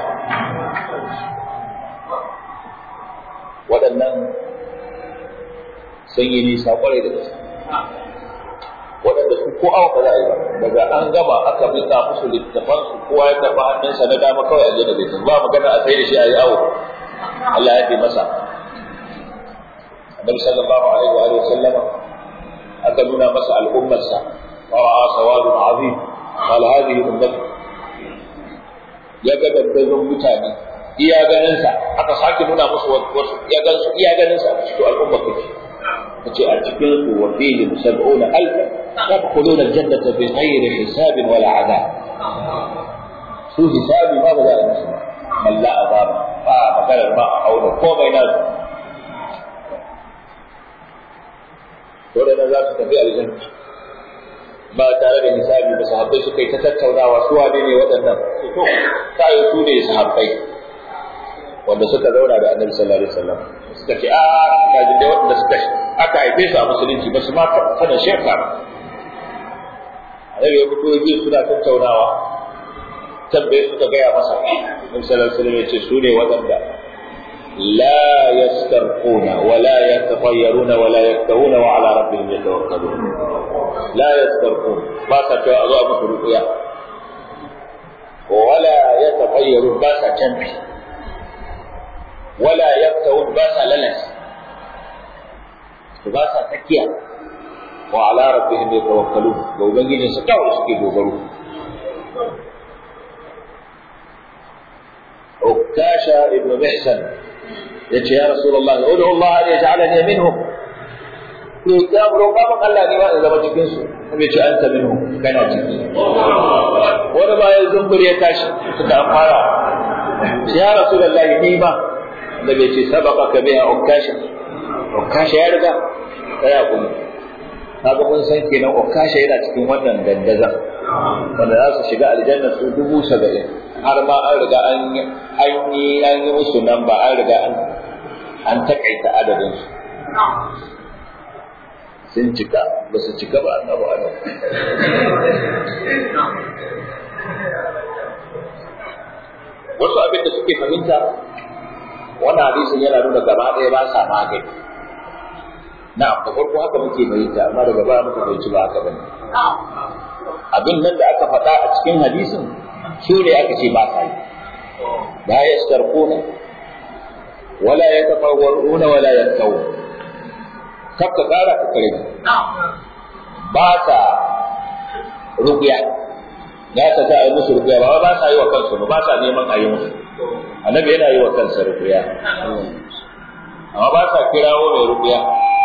waɗannan sun yi nisa ƙwarai da gaske waɗanda su ko awa ba za a yi ba daga an gama aka mika musu littafan su kowa ya karɓa hannunsa na dama kawai aljanna bai tafi ba magana a sai da shi a yi awo Allah ya fi masa annabi sallallahu alaihi wa alihi sallama aka nuna masa al'ummarsa wa ra'a sawadun azim qal hadhihi ummati ya ga dabbazon mutane iya ganin sa aka sake nuna musu wasu ya gan su iya ganin sa to al'umma kake kace a cikin su wa fihi musab'una alf yadkhuluna aljannata bi ghairi hisabin wala adab su hisabi ba ba za a yi musu malla azaba ba maganar ba a auna komai na su waɗanda za su tafi aljanna ba tare da hisabi ba sahabbai suka yi ta tattaunawa su wane ne waɗannan to ta yi su ne sahabbai wanda suka zauna da annabi sallallahu alaihi wasallam suka ce a ga da waɗanda suka aka haife su a musulunci ba su ma sanin shirka ba annabi ya fito ya suna tattaunawa tambaye suka gaya masa annabi sallallahu alaihi wasallam ya ce su ne waɗanda لا يسترقون ولا يتطيرون ولا يكتهون وعلى ربهم يتوكلون لا يسترقون ما سجوا أضواء مخلوقيا ولا يتطيرون باسا جنبي ولا يكتهون باسا للس باسا تكيا وعلى ربهم يتوكلون لو بنجي سكاو سكي دوغرو عكاشة ابن محسن yace ya rasulullah ud'u Allah an yaj'alani minhum to ya roƙa maka Allah ne ma in zama cikin su bai ce anta minhum kana ciki wani ba ya zumbur ya tashi suka fara ya rasulullah ni ma da bai ce sabaka ka biya ukasha ukasha ya riga kai kuma kaga mun san kenan ukasha yana cikin wannan dandazan wanda za su shiga aljanna su dubu saba'in har ma an riga an yi an yi musu nan ba an riga an an takaita adadin su sun cika ba su cika ba annabi adam wasu abin da suke fahimta wannan hadisin yana nuna gaba ɗaya ba sa magani na da farko haka muke fahimta amma daga baya muka fahimci ba haka bane abin nan da aka faɗa a cikin hadisin su ne aka ce ba sa yi la yastarquna wala yatafawwaruna wala yattawu kakka kara ka kare ba sa ruqya ya ta ta yi musu ruqya ba ba sa yi wa kansu ba sa neman a yi musu annabi yana yi wa kansa ruqya amma ba sa kirawo mai ruqya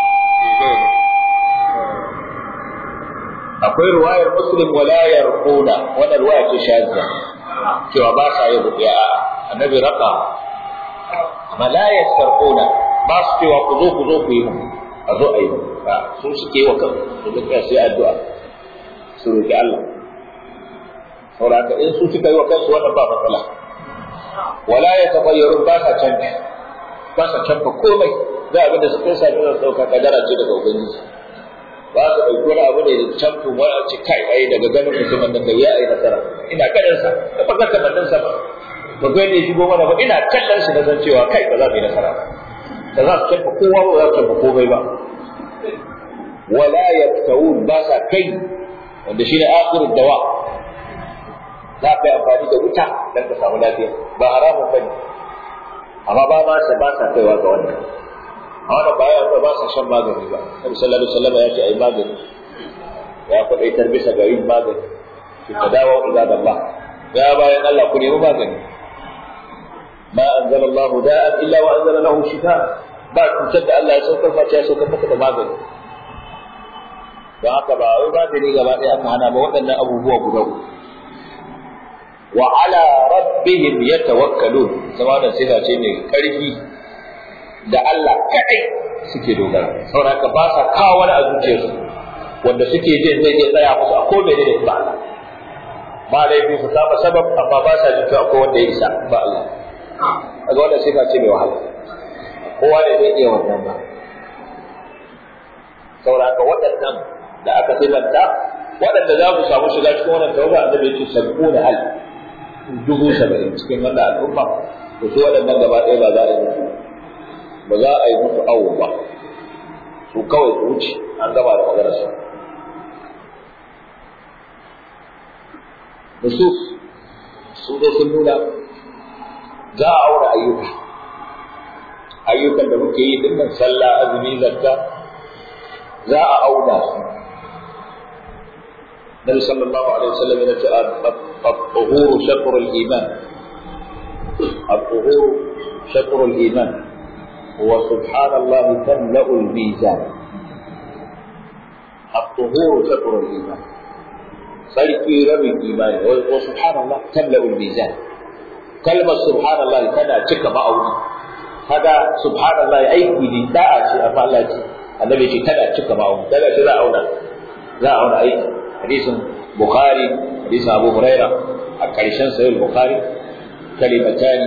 akwai ruwayar muslim wala yarquna wannan ruwaya ce shazza cewa ba sa yin ruqya annabi raka amma la yastarquna ba su cewa ku zo ku zo ku yi mu a zo a yi ba su suke wa kan su duka sai addu'a su roki Allah saboda in su suka yi wa kansu wannan ba matsala wala ya tafayyarun ba sa canji ba sa canfa komai za abin da su kai sami da ɗauka kadara ce daga ubangiji ba su ɗauki wani abu ne da canfin wani a ce kai ai daga ganin mutumin nan da ya yi nasara ina ganin sa da ba zaka mandan sa ba ba ga ne shigo mana ba ina kallon shi na san cewa kai ba za mu yi nasara ba za su canfa kowa ba za su canfa komai ba wala yaktawun ba sa kai wanda shine akhirud dawa za ka yi amfani da wuta don ka samu lafiya ba haramun ba ne amma ba ma sa ba sa kaiwa ga wannan a wannan ba ya ba sa shan magani ba Nabi sallallahu alaihi wasallam ya ce ai magani ya kwadaitar bisa ga yin magani ki tadawa ila Allah ya bayan Allah ku nemi magani ma anzala Allah da'an illa wa anzala lahu shifa ba cutar da Allah ya saukar face ya saukar maka da magani don haka ba wai magani gaba ɗaya aka hana ba waɗannan abubuwa guda uku wa ala rabbihim yatawakkalun sama da sifa ce mai karfi da Allah kadai suke dogara saboda haka ba sa kawo wani a zuciyarsu wanda suke jin zai iya tsaya musu a komai ne da ba Allah ba laifin su kama sabab amma ba sa jin cewa akwai wanda ya isa ba Allah kaga wannan sifa ce mai wahala kowa ne zai iya wannan ba saboda haka waɗannan da aka sifanta waɗanda za ku samu shiga cikin wannan tawaga annabi ya ce sab'una alf dubu saba'in cikin wannan al'umma to su waɗannan gaba ɗaya ba za a yi musu ba za a yi musu awo ba su kawai su wuce an gaba da maganar su nusus su dai sun nuna za a aure ayyuka ayyukan da muke yi dinnan sallah azumi zakka za a auna su النبي صلى الله عليه وسلم يقول الطهور شطر الإيمان الطهور شطر الإيمان وسبحان الله تملأ الميزان الطهور شطر الإيمان sarki rabin imani wa subhanallah tamla'ul mizan kalmar subhanallah tana cika ma'auni kaga subhanallah aiki ne da'a ce a Allah ce annabi ce tana cika ma'auni tana ce za a auna za a auna aiki hadisin bukhari hadisin abu huraira a ƙarshen sahih bukhari kalimatani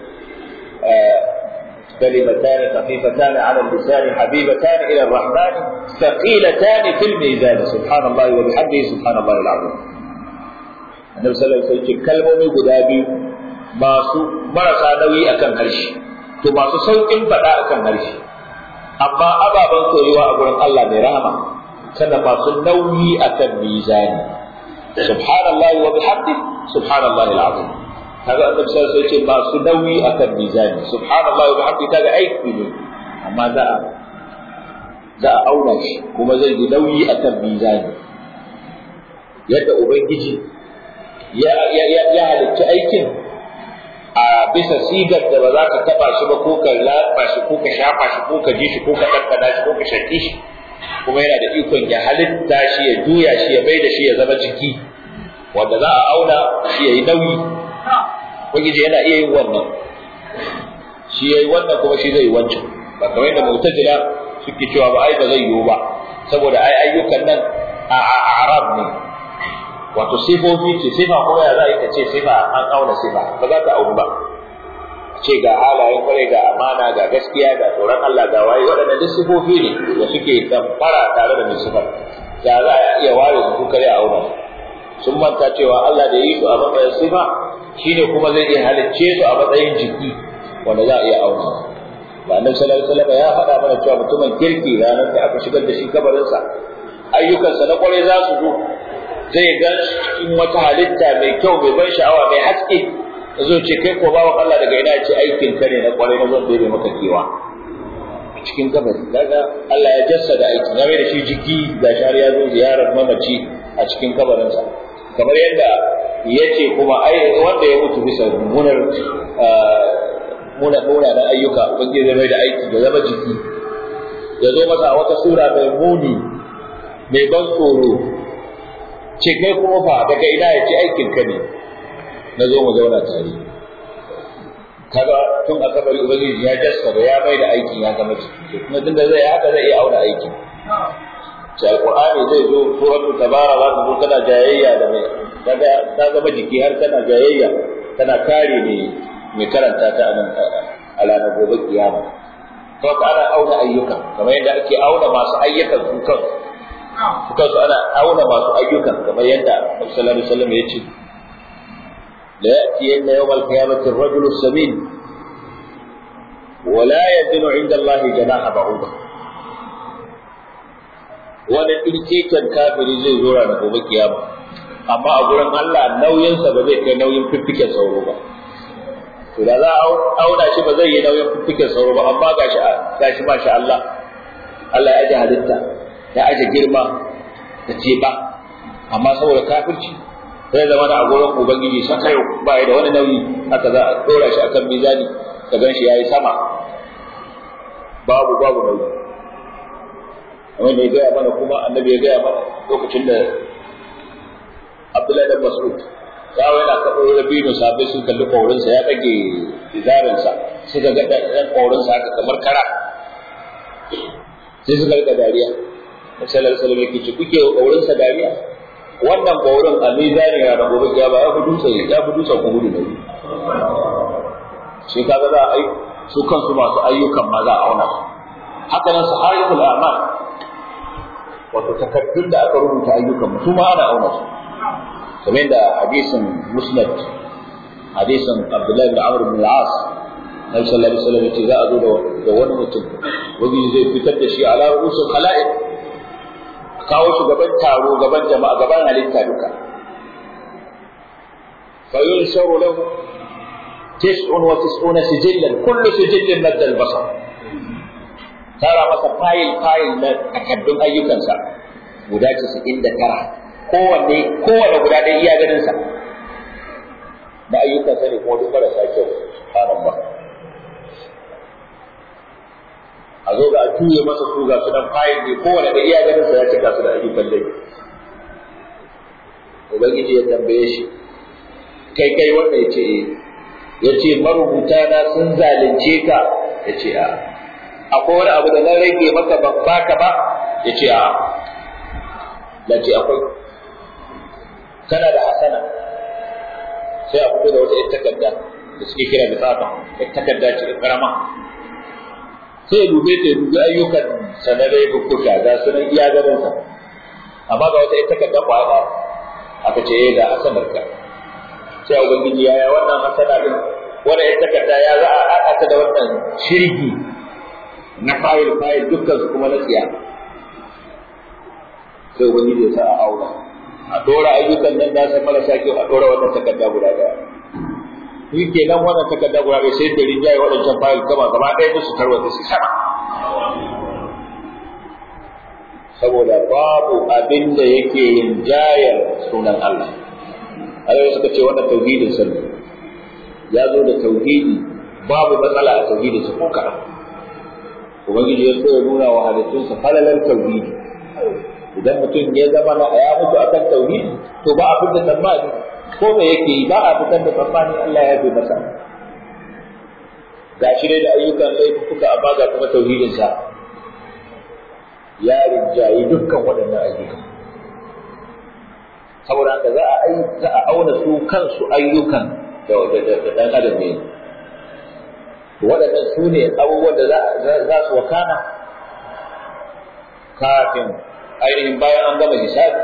كلمتان خفيفتان على اللسان حبيبتان الى الرحمن ثقيلتان في الميزان سبحان الله وبحمده سبحان الله العظيم النبي صلى الله عليه وسلم kalmomi guda biyu masu marasa nauyi akan harshe to masu saukin faɗa akan harshe amma ababen soyuwa a gurin Allah mai rahama sannan masu nauyi akan mizani subhanallahi wa bihamdihi subhanallahi alazim kaga annabi sai sai ce masu nauyi akan mizani subhanallahi wa bihamdihi kaga aiki ne amma za a za a auna shi kuma zai yi nauyi akan mizani yadda ubangiji ya ya ya halicci aikin a bisa sigar da ba za ka taba shi ba ko ka lafa shi ko ka shafa shi ko ka ji shi ko ka ɗanɗana shi ko ka shaƙi shi kuma yana da ikon ya halitta shi ya juya shi ya bai da shi ya zama jiki wanda za a auna shi ya yi nauyi ubangiji yana iya yin wannan shi ya yi wannan kuma shi zai yi wancan ba kamar yadda mu'tazila suke cewa ba ai ba zai yiwu ba saboda ai ayyukan nan a arab ne wato sifofi ce sifa kuma ya za a yi ka ce sifa an auna sifa ba za ta aunu ba ce ga halayen kwarai ga amana ga gaskiya ga tsoron Allah ga waye waɗannan duk sifofi ne da suke damfara tare da mai sifar da za a iya ware su kare a auna sun manta cewa Allah da yi su a matsayin sifa shine kuma zai iya halicce su a matsayin jiki wanda za a iya auna ba annabi sallallahu alaihi wasallam ya faɗa mana cewa mutumin kirki ranar da aka shigar da shi kabarinsa ayyukansa na kwarai za su zo zai gan cikin wata halitta mai kyau mai ban sha'awa mai haske zo ce kai ko bawan Allah daga ina ce aikin ka ne na kwarai na zan dole maka kewa cikin kabari daga Allah ya jassada aiki na mai da shi jiki ga shari ya zo ziyarar mamaci a cikin kabarinsa kamar yadda ya ce kuma ai wanda ya mutu bisa mummunar muna muna na ayyuka ubangiji zai mai da aiki da zama jiki ya zo masa a wata sura mai muni mai ban tsoro ce kai kuma fa daga ina ya ce aikin ka ne na zo mu zauna tare kaga tun a kabari ubangiji ya jassara ya mai da aikin ya zama ciki kuma tunda zai haka zai iya auna aikin sai alqur'ani zai zo suratul tabara za ta zo tana jayayya da mai kaga ta zama jiki har tana jayayya tana kare ne mai karanta ta anan a ranar gobe kiyama to ka ana auna ayyukan kamar yadda ake auna masu ayyukan su kansu su kansu ana auna masu ayyukan kamar yadda Annabi sallallahu alaihi wasallam ya ce la ya'tiyanna yawmal qiyamati ar-rajulu as-samin wa la yadinu 'inda Allah janaha ba'udah wani ɗirkeken kafiri zai zo ranar gobe kiyama amma a gurin Allah nauyinsa ba zai kai nauyin fiffiken sauro ba to da za a auna shi ba zai yi nauyin fiffiken sauro ba amma gashi gashi masha Allah Allah ya aje halitta ya aje girma da ba amma saboda kafirci sai zama da a gurin ubangiji saka yau ba da wani nauyi haka za a dora shi akan mizani ka gan shi yayi sama babu babu nauyi wanda ya gaya mana kuma annabi ya gaya mana lokacin da Abdullahi dan Mas'ud ya wai na kaɗo rabinu sabai sun kalli ƙaurinsa ya ɗage izarinsa suka ga ɗan ƙaurinsa haka kamar kara sai suka rika dariya sallallahu alaihi wasallam yake ce kuke ƙaurinsa dariya wannan ƙaurin a mizani na da gobe ya ba ya fi dutse ya fi dutsen ku gudu nauyi shi kaga za a su kansu masu ayyukan ma za a auna haka nan sahaibul a'mal wato takaddun da aka rubuta ayyukan su ma ana auna su kamar da hadisin musnad hadisin abdullahi bin amr bin al-as nabi sallallahu alaihi wasallam yace za a zo da wani mutum wani zai fitar da shi ala rusul khalaiq kawo shi gaban taro gaban jama'a gaban halitta duka fa yunsharu lahu tis'un wa tis'una sijillan kullu sijillin madda al-basar tara masa fayil fayil na takaddun ayyukansa guda 99 kowanne kowanne guda ɗaya iya ganin sa na ayyukan sa ne kuma duk marasa kyau subhanan ba a zo ga a tuye masa su ga su nan fayil ne kowanne da iya ganin sa ya cika su da ayyukan dai ubangiji ya tambaye shi kai kai wanda ya ce ya ce marubuta na sun zalunce ka ya ce a akwai wani abu da na rage maka ban baka ba ya ce a ya ce akwai kana da hasana sai a fito da wata ita takarda da suke kira da tsaka ita takarda ce karama sai ya dube ta ya dubi ayyukan sanarai bukkuka ga su nan iya ganin sa amma ga wata ita takarda kwaya ba aka ce eh ga hasanar ka sai ubangiji ya ya wannan hasana din wannan ita takarda ya za a haɗa ta da wannan shirgi na fayil fayil dukkan su kuma na tsiya sai ubangiji ya sa a aura a dora ayyukan nan nasa marasa kyau a dora wannan takarda guda daya shi kenan wannan takarda guda ɗaya sai da rinjaye waɗancan fayil gaba gaba ɗaya musu tarwata su sama saboda babu abin da yake rinjayar sunan Allah Allah suka ce wannan tauhidin sirri ya zo da tauhidi babu matsala a tauhidin sa ko kaɗan ubangiji ya so ya nuna wa halittunsa falalar tauhidi idan mutum ya zama na ya mutu akan tauhidi to ba a fitar tsammani ko me yake yi ba a fitar da tsammani Allah ya fi masa ga shi da ayyukan laifuka amma ga kuma tauhidin sa ya rinjayi dukkan waɗannan ayyukan saboda haka za a za a auna su kansu ayyukan da ɗan adam ne waɗannan su ne abubuwan da za su wakana kafin ainihin bayan an gama hisabi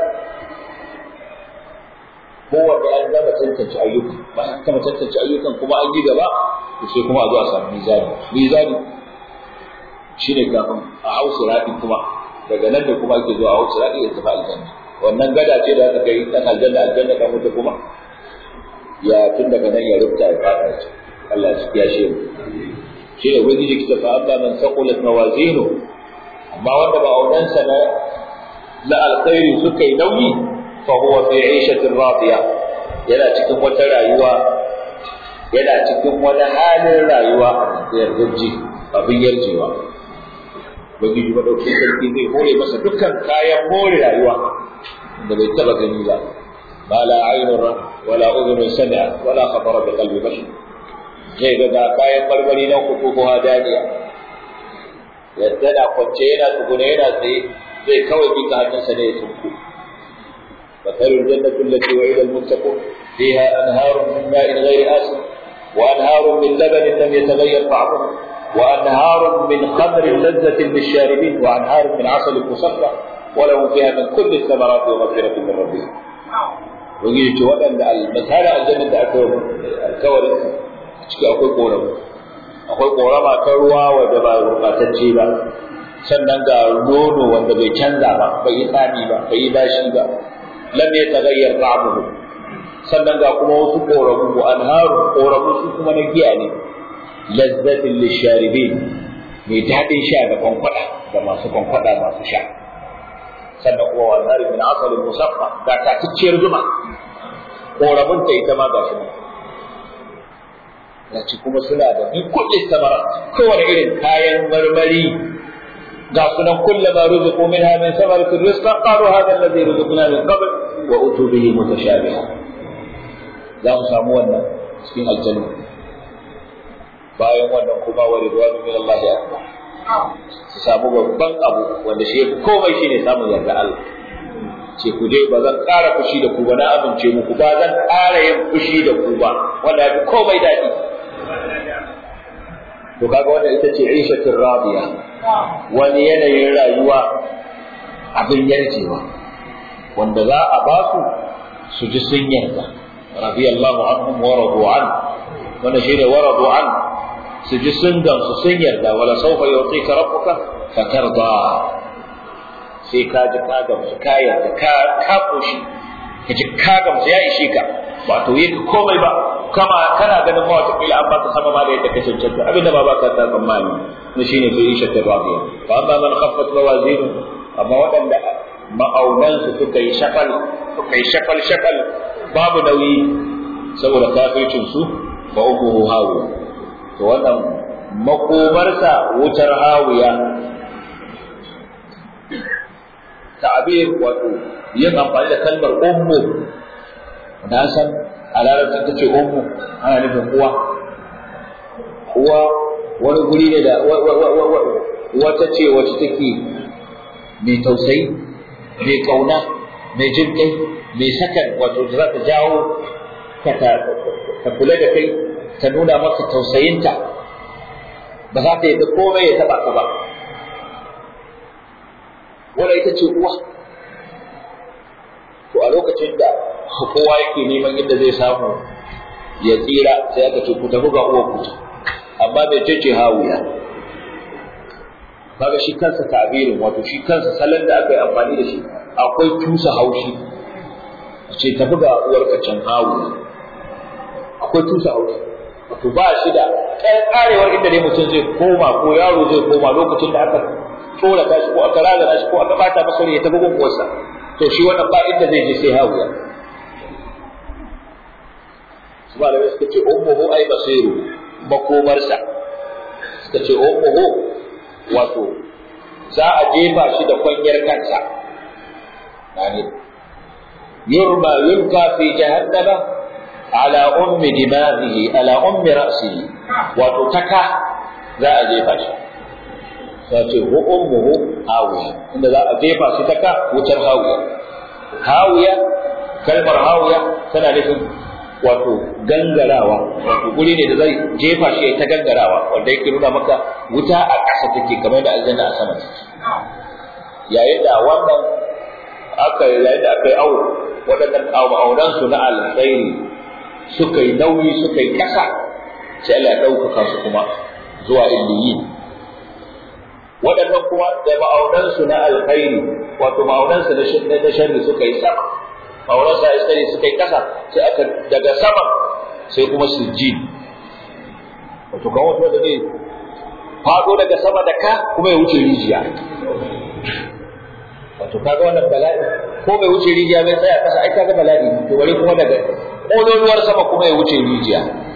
kowanne an gama tantance ayyukan bayan gama tantance ayyukan kuma an yi gaba to sai kuma a zo a samu mizani mizani shine kafin a hau sirati kuma daga nan da kuma ake zuwa a hau sirati ya tafi aljanna wannan gada ce da aka kai dan aljanna aljanna kan wuta kuma ya tun daga nan ya rubuta ya fada shi Allah ya shi shi ne wani jiki ta fa'abba man saqulat mawazinu amma wanda ba audansa na na alkhairi suka yi nauyi fa huwa fi 'ishatin radiya yana cikin wata rayuwa yana cikin wani halin rayuwa a yardaji abin yarjewa ubangiji madauki sarki zai hore masa dukkan kayan more rayuwa da bai taba gani ba ma la aynun ra wala udhunun sami'a wala khatara bi qalbi bashar zai ga ga kayan marmari na kuku ko hadaniya yadda na kwance yana tsugune yana tsaye zai kawai bika hannunsa ne ya tunku مثل الجنة التي وعد المتقون فيها أنهار من ماء غير آسن وأنهار من لبن لم يتغير طعمه وأنهار من خمر لذة للشاربين وأنهار من عسل مصفى ولهم فيها من كل الثمرات ومغفرة من ربهم ويجي تقول أن المثال الجنة أكبر الكور ciki akwai ƙoramu akwai ƙorama ta ruwa wadda ba gurɓatacce ba sannan ga nono wanda bai canza ba bai yi tsami ba bai yi bashi ba lam yataghayyar ta'amuhu sannan ga kuma wasu ƙoramu wa anharu ƙoramu su kuma na giya ne lazzatin lisharibin mai daɗin sha da kwankwada da masu kwankwada masu sha sannan kuma wa anharu min asalin musaffa ga tatacciyar zuma ƙoramun ta ita ma gashi nan Yace kuma suna da bi kulli samara kowane irin kayan marmari ga sunan kullama ruziqu minha min samaratin rizqan qalu hadha alladhi ruziqna min qabl wa utu bihi mutashabiha za mu samu wannan cikin aljanna bayan wannan kuma wa ridwanu min Allah ya su samu babban abu wanda shi yafi komai shine samun yarda Allah ce ku dai ba zan ƙara fushi da ku ba na amince muku ba zan ƙara yin fushi da ku ba wanda yafi komai daɗi to kaga wanda ita ce ishatul radiya wani yanayin rayuwa abin yarjewa wanda za a ba su su ji sun yarda radiyallahu anhum wa radu an wanda shine wa radu an su ji sun gamsu sun yarda wala sawfa yu'tika rabbuka fatarda sai ka ji ka gamsu ka yarda ka ka koshi ka ji ka gamsu ya ishe ka ba to yi komai ba kama kana ganin ma wata kila an baka sama ma da yadda ka cancanta abinda ba baka ta tsammani na shine fi isha ta radiya fa amma man khaffat mawazinu amma waɗanda ma'aunan su suka yi shakal suka yi shakal shakal babu nauyi saboda kafircin su fa uku hawiya to wannan makomarsa wutar hawiya ta'abir wato yin amfani da kalmar ummu na san a larabci ta ce ummu ana nufin uwa uwa wani guri ne da wata ce wacce take mai tausayi mai kauna mai jin kai mai sakan wato da za ta jawo ta kula da kai ta nuna maka tausayinta ba za ta yadda komai ya taba ka ba wanda ita ce uwa to a lokacin da kowa yake neman inda zai samu ya tsira sai aka ce ku tafi ga uwa ku amma bai ce ce hawiya kaga shi kansa tabirin wato shi kansa salon da aka yi amfani da shi akwai tusa haushi ce tafi ga uwar can hawiya akwai tusa haushi wato ba shi da karewar inda ne mutum zai koma ko yaro zai koma lokacin da aka tsorata shi ko aka razana shi ko aka bata masa ya tafi gun uwarsa to shi wannan ba inda zai je sai hawiya su malamai suka ce ummuhu ai basiru makomarsa suka ce ummuhu wato za a jefa shi da kwanyar kansa yani yurma yulka fi jahannama ala ummi dimaghihi ala ummi ra'sihi wato taka za a jefa shi sai ce hu ummuhu hawiya inda za a jefa shi taka wutar hawiya hawiya kalmar hawiya tana nufin wato gangarawa wato guri ne da zai jefa shi ta gangarawa wanda yake nuna maka wuta a ƙasa take kamar da aljanna a sama take yayin da wannan aka yayin da aka yi awo waɗannan auren su na alkhairi suka yi nauyi suka yi ƙasa sai Allah ya ɗaukaka su kuma zuwa illiyin waɗannan kuma da ma'aunan su na alkhairi wato ma'aunan su na sharri suka yi sama ma'aunan su alkhairi suka yi ƙasa sai aka daga sama sai kuma sujjin wato kan wato da ne faɗo daga sama da ka kuma ya wuce rijiya wato kaga wannan bala'i ko bai wuce rijiya bai tsaya kasa ai kaga bala'i to bari kuma daga ƙololuwar sama kuma ya wuce rijiya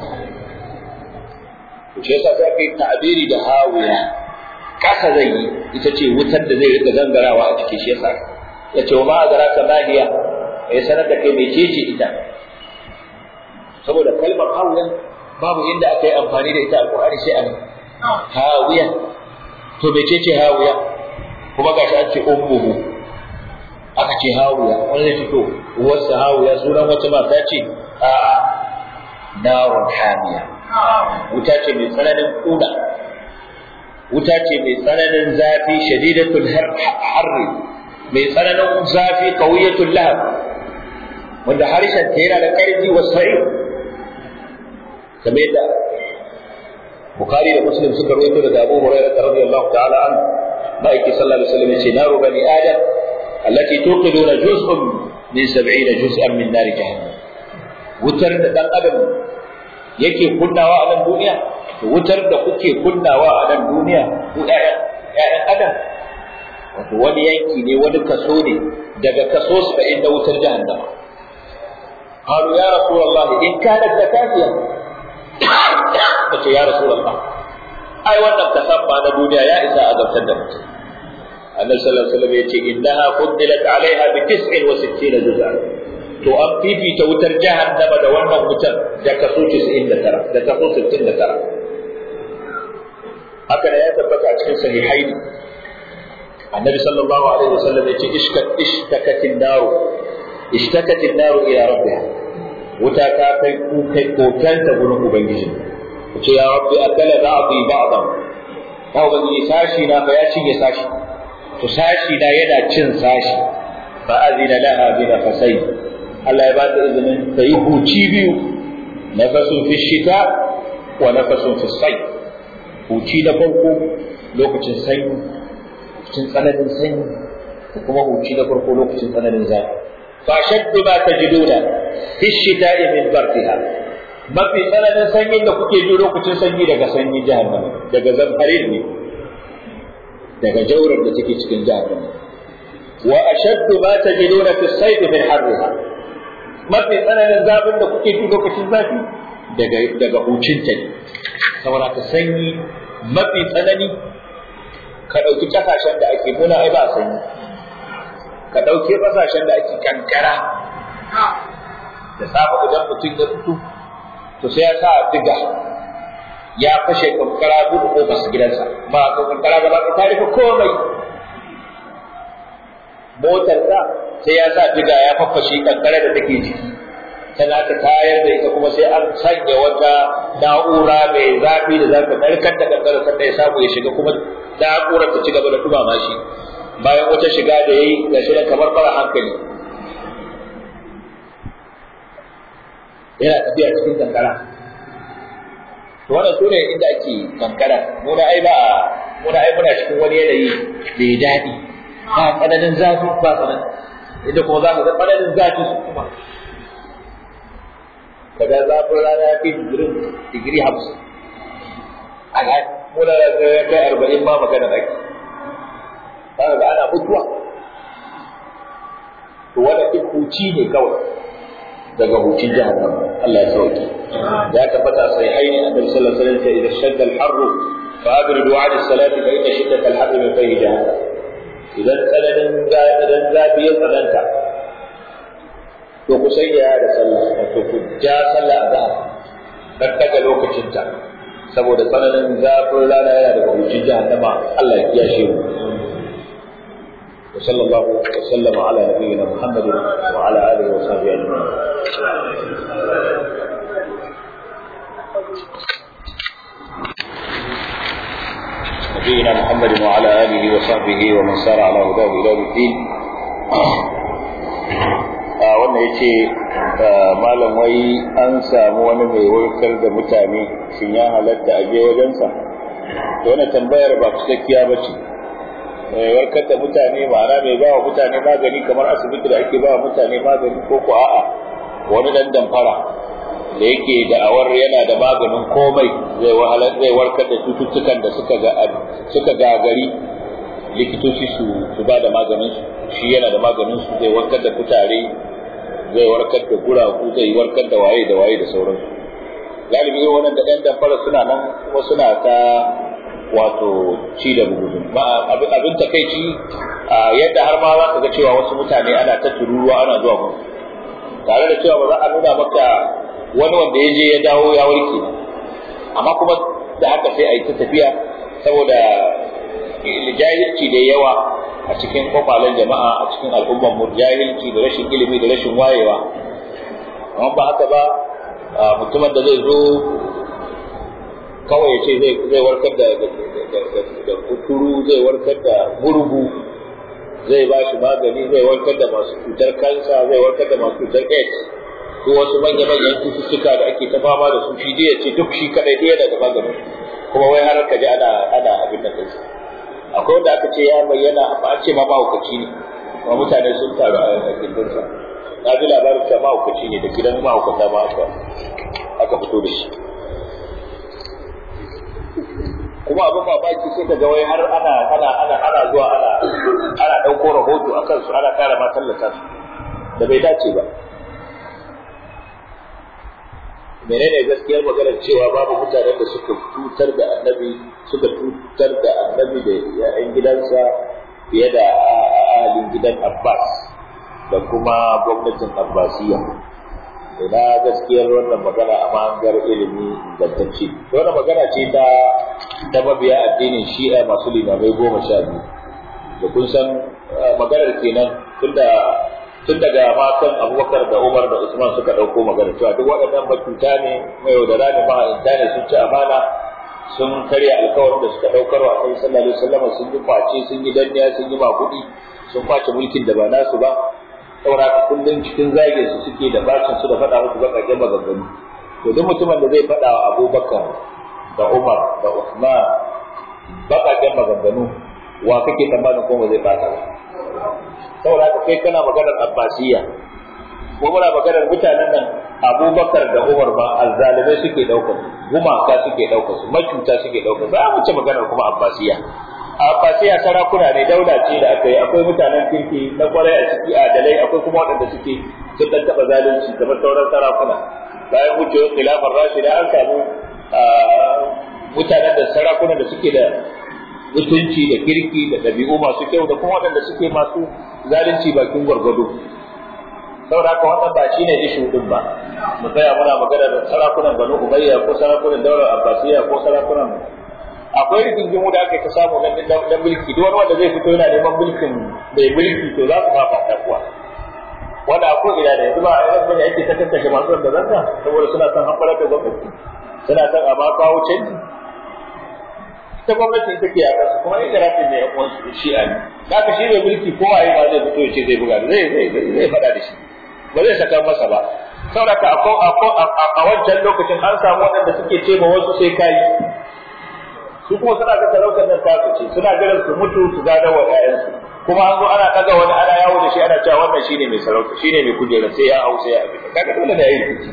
to shi yasa sai kai ta'abiri da hawiya kasa zai yi ita ce wutar da zai rika gangarawa a cikin shi yasa ya ce wa ma adraka ma hiya ya sanar da kai mai cece ita saboda kalmar hawiya babu inda aka yi amfani da ita alqur'ani sai anan hawiya to mece ce hawiya kuma gashi an ce ummuhu aka ce hawiya wani zai fito uwarsa hawiya sunan wata mata ce a narun hamiya wuta ce mai tsananin kuna wuta ce mai tsananin zafi shadidatul harri mai tsananin zafi qawiyatul lahab wanda harshen ta yana da ƙarfi wa sa'ir kamar yadda Bukhari da Muslim suka rawaito daga Abu Hurairah radiyallahu ta'ala an ma'aiki sallallahu alaihi wasallam yace naru bani adam allati tuqiduna juz'un min 70 juz'an min nar jahannam wutar da dan adam yake kunnawa a nan duniya to wutar da kuke kunnawa a nan duniya ku ƴaƴan adam wato wani yanki ne wani kaso ne daga kaso 70 da wutar jahannama قالوا يا رسول الله إن كانت زكاتيا قلت يا رسول الله أي وانا تسمى نبونا يا إساء أذرتنا النبي صلى الله عليه وسلم يقول إنها فضلت عليها بتسع وستين جزءا to an fifita wutar jahannama da wannan wutar da kaso 99 da kaso 69 haka da ya tabbata a cikin sahihaini annabi sallallahu alaihi wasallam ya ce ishkat ishtakatin naru ishtakatin naru ila rabbiha wuta ta kai kai kokanta gurin ubangiji ce ya rabbi akala ba'dhi ba'dan ya ubangiji sashi na fa ya cinye sashi to sashi na yana cin sashi fa azina laha bi nafasai Allah ya ba ta izinin ta yi huci biyu nafasun fi shita wa nafasun fi sai huci na farko lokacin sanyi cikin tsananin sanyi kuma huci na farko lokacin tsananin zafi فأشد ما تجدون في الشتاء من بردها ما في سنة سنين da kuke ji lokacin sanyi daga sanyi jahannama daga zamharin ne daga jaurar da take cikin jahannama wa ashaddu ma tajiduna fi sayf min harriha mafi tsananin zafin da kuke ji lokacin zafi daga daga hucinta ne saboda ka sanyi mafi tsanani ka ɗauki kasashen da ake muna ai ba sanyi ka ɗauke ƙasashen da ake kankara da safe idan mutum ya fito to sai ya sa diga ya fashe kankara buɗe ƙofar su gidansa ba ka kankara gaba ta rufe komai motar sa sai ya sa diga ya faffashe kankara da take jiki tana ta tayar da ita kuma sai an sanya wata na'ura mai zafi da za ta narkar da kankara sannan ya samu ya shiga kuma na'urar ta ci gaba da dumama shi bayan wata shiga da yayi ga shi kamar fara hankali yana tafiya cikin kankara to wannan sune inda ake kankara muna ai ba muna ai muna cikin wani yanayi mai daɗi ba tsananin zafi ba tsananin inda kuma za ka ga tsananin zafi su kuma kaga zafin rana ya fi digirin digiri hamsin a muna da kai arba'in ma magana ake kaga ga ana mutuwa to wanda duk huci ne kawai daga hucin jahannama Allah ya sauke ya tabbata sai haini annabi sallallahu alaihi wasallam idan shadda al-harr fa abridu 'ala as-salati fa inna shiddat al-harr min fayhi jahannam idan tsananin idan zafi ya tsananta to ku sai ya da sallah to ku ja sallah a zahar dan daga lokacin ta saboda tsananin zafin rana yana daga hucin jahannama Allah ya kiyashe mu وصلى الله وسلم على نبينا محمد وعلى اله وصحبه اجمعين. نبينا محمد وعلى اله وصحبه ومن سار على هداه الى يوم الدين. wannan ya ce malam wai an samu wani mai warkar da mutane shin ya halatta a je wajensa to wannan tambayar ba cikakkiya ba ce mai warkar da mutane ma'ana mai ba wa mutane magani kamar asibiti da ake ba wa mutane magani ko ko a'a wani dan damfara da yake da'awar yana da maganin komai zai wahalar zai warkar da cututtukan da suka ga suka gagari likitoci su su ba da maganin su shi yana da maganin su zai warkar da kutare zai warkar da guragu zai warkar da waye da waye da sauransu galibi wannan da ɗan damfara suna nan kuma suna ta wato ci da bugudu ba abin takaici yadda har ma za ka ga cewa wasu mutane ana ta tururuwa ana zuwa musu tare da cewa ba za a nuna maka wani wanda ya je ya dawo ya warke amma kuma da haka sai a yi ta tafiya saboda jahilci da yawa a cikin kwakwalen jama'a a cikin al'ummar mu jahilci da rashin ilimi da rashin wayewa amma ba haka ba mutumin da zai zo kawai ya ce zai warkar da da kuturu zai warkar da gurgu zai ba shi magani zai warkar da masu cutar kansa zai warkar da masu cutar aids ko wasu manya-manyan cututtuka da ake ta fama da su shi ya ce duk shi kadai ɗaya daga maganin kuma wai har ka ji ana ana abin da kansa akwai wanda aka ce ya bayyana ba an ce ma mahaukaci ne kuma mutane sun taru a gindinsa na ji labarin cewa mahaukaci ne da gidan mahaukata ma aka aka fito da shi kuma abin mamaki sai ka ga wai har ana ana ana ana zuwa ana ana ɗauko rahoto a kansu ana kara ma tallata su da bai dace ba menene gaskiyar maganar cewa babu mutanen da suka tutar da annabi suka tutar da annabi da ya'yan gidansa fiye da ahalin gidan Abbas da kuma gwamnatin Abbasiyya ina gaskiyar wannan magana a mahangar ilimi ingantacce wannan magana ce ta ta mabiya addinin shi'a masu limamai goma sha biyu da kun san maganar kenan tunda tun daga matan abubakar da umar da usman suka ɗauko magana cewa duk waɗannan matuta ne mai yaudara ne maha'inta ne sun ci amana sun karya alkawarin da suka ɗaukar wa annabi sallallahu alaihi wasallam sun yi kwace sun yi danniya sun yi makuɗi sun kwace mulkin da ba nasu ba saboda kullum cikin zage su suke da bacin su da faɗa musu baƙaƙen maganganu to duk mutumin da zai faɗa wa abubakar da umar da usman baƙaƙen maganganu wa kake tsammanin kuma zai fata ba saboda haka kai kana maganar abbasiyya ko muna maganar mutanen nan abubakar da umar ba alzalimai suke ɗaukar su gumaka suke ɗaukar su macuta suke ɗaukar su a wuce maganar kuma abbasiyya abbasiyya sarakuna ne daula ce da aka yi akwai mutanen kirki na kwarai a ciki adalai akwai kuma waɗanda suke sun ɗan taɓa zalunci kamar sauran sarakuna bayan wucewar khilafar rashida an samu mutanen da sarakunan da suke da mutunci da kirki da ɗabi'u masu kyau da kuma waɗanda suke masu zalunci bakin gwargwado saboda haka wannan ba shine ishu din ba mu tsaya muna magana da sarakunan banu umayya ko sarakunan daular abbasiyya ko sarakunan akwai rigingimu da aka ta samu na na mulki duk wani wanda zai fito yana neman mulkin mai mulki to za su fafa ta kuwa wanda ko ina da yanzu ba a yanzu bane ake ta tattake masu da zanta saboda suna son hamɓarar da gwamnati suna son a ma kawo canji ta gwamnati ita ke yaƙa su kuma ita rafin ne yan shi'a ne da ka shi mai mulki ko waye ba zai fito ya ce zai buga zai zai zai faɗa da shi ba zai saka masa ba saboda a wancan lokacin an samu waɗanda suke ce ma wasu sai kayi su kuma suna ga talautar nan tasu ce suna jiran su mutu su gada wa ƴaƴansu kuma an zo ana ɗaga wani ana yawo da shi ana cewa wannan shine mai sarauta shine mai kujera sai ya hau sai ya abin kaga dole ne yayi rikici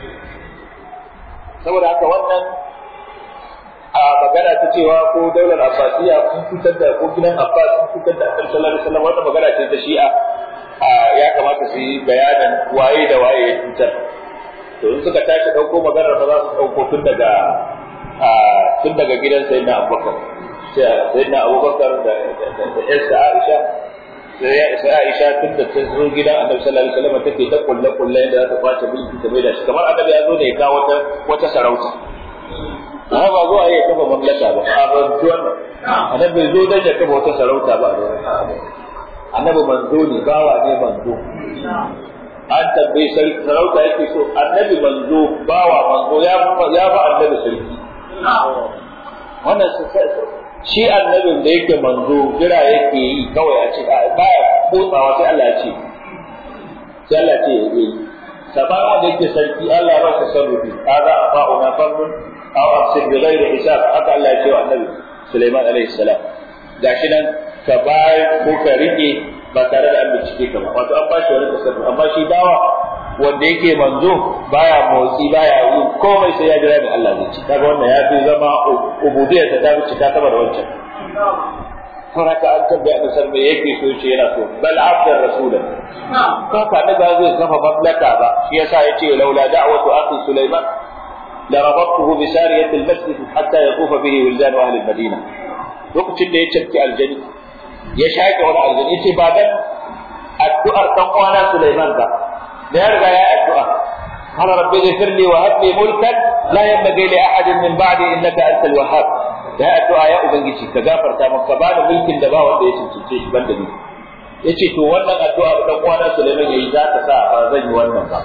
saboda haka wannan a magana ta cewa ko daular abbasiya sun fitar da ko gidan abbas sun fitar da annabi sallallahu alaihi wasallam wannan magana ce ta shi'a ya kamata su yi bayanin waye da waye ya cutar to in suka tashi ɗauko maganar ba za su ɗauko tun daga tun daga gidan sayyidina abubakar sayyidina abubakar da da yarsa aisha sai ya isa aisha tun da ta zo gidan annabi sallallahu alaihi wasallam take ta kulle kulle da za ta kwace mulki ta maida shi kamar annabi ya zo ne ya kawo wata wata sarauta amma ba zuwa ya kafa mamlaka ba a bantu wannan annabi zo dan ya kafa wata sarauta ba annabi manzo ne bawa ne manzo an tambayi sarki sarauta yake so annabi manzo bawa manzo ya ya ba annabi sarki wannan shi annabin da yake manzo jira yake yi kawai a ce baya kotsawa sai Allah ya ce sai Allah ce ya yi saban wanda yake sarki Allah ya ba ka sarrufi hada afa'una fardun aw afsir bi ghairi hisab haka Allah ya ce wa annabi Sulaiman alaihi salam gashi nan ka bayar ko ka rike ba tare da an bincike ka ba wato an ba shi wani tasarrufi amma shi bawa wanda yake manzo baya motsi baya yi komai sai ya jira da Allah zai ci kaga wannan ya fi zama ubudiyar ta fi cika sama da wancan kuma ka an tabbaya da sarme yake so ce yana so bal abdar rasulan ko ka da ba zai kafa mamlaka ba shi yasa yace laula da'watu akhi sulaiman la rabattuhu bi sariyati al-masjid hatta yaqufa bihi wildan ahli al-madina lokacin da ya cafke aljani ya shaƙe wani aljani yace ba dan addu'ar dan uwana sulaiman ba da ya riga ya addu'a قال رب اغفر لي وهب لي ملكا لا ينبغي لاحد من بعدي انك انت الوهاب ya addu'a ya ubangiji ka gafarta maka ba da mulkin da ba wanda ya cancance shi banda ni yace to wannan addu'a da dan uwana Sulaiman yayi za ta sa ba zan yi wannan ba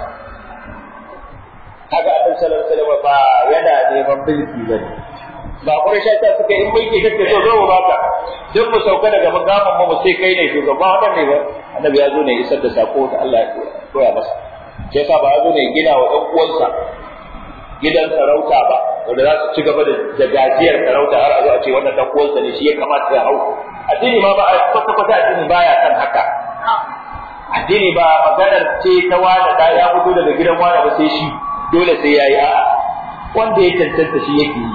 kaga annabi sallallahu alaihi wasallam ba yana neman mulki bane ba Quraysh ta suka in mulki kake so zo baka duk mu sauka daga magaman mu sai kai ne shugaba wannan ne ba annabi ya zo ne isar da sako da Allah ya koya masa shi yasa ba ya zo ne gina wa ɗan uwansa gidan sarauta ba wanda za su ci gaba da gajiyar sarauta har a zo a ce wannan ɗan uwansa ne shi ya kamata ya hau addini ma ba a kwata kwata addini baya kan haka addini ba maganar ce ta wani da ya fito daga gidan wani ba sai shi dole sai ya yi a'a wanda ya cancanta shi yake yi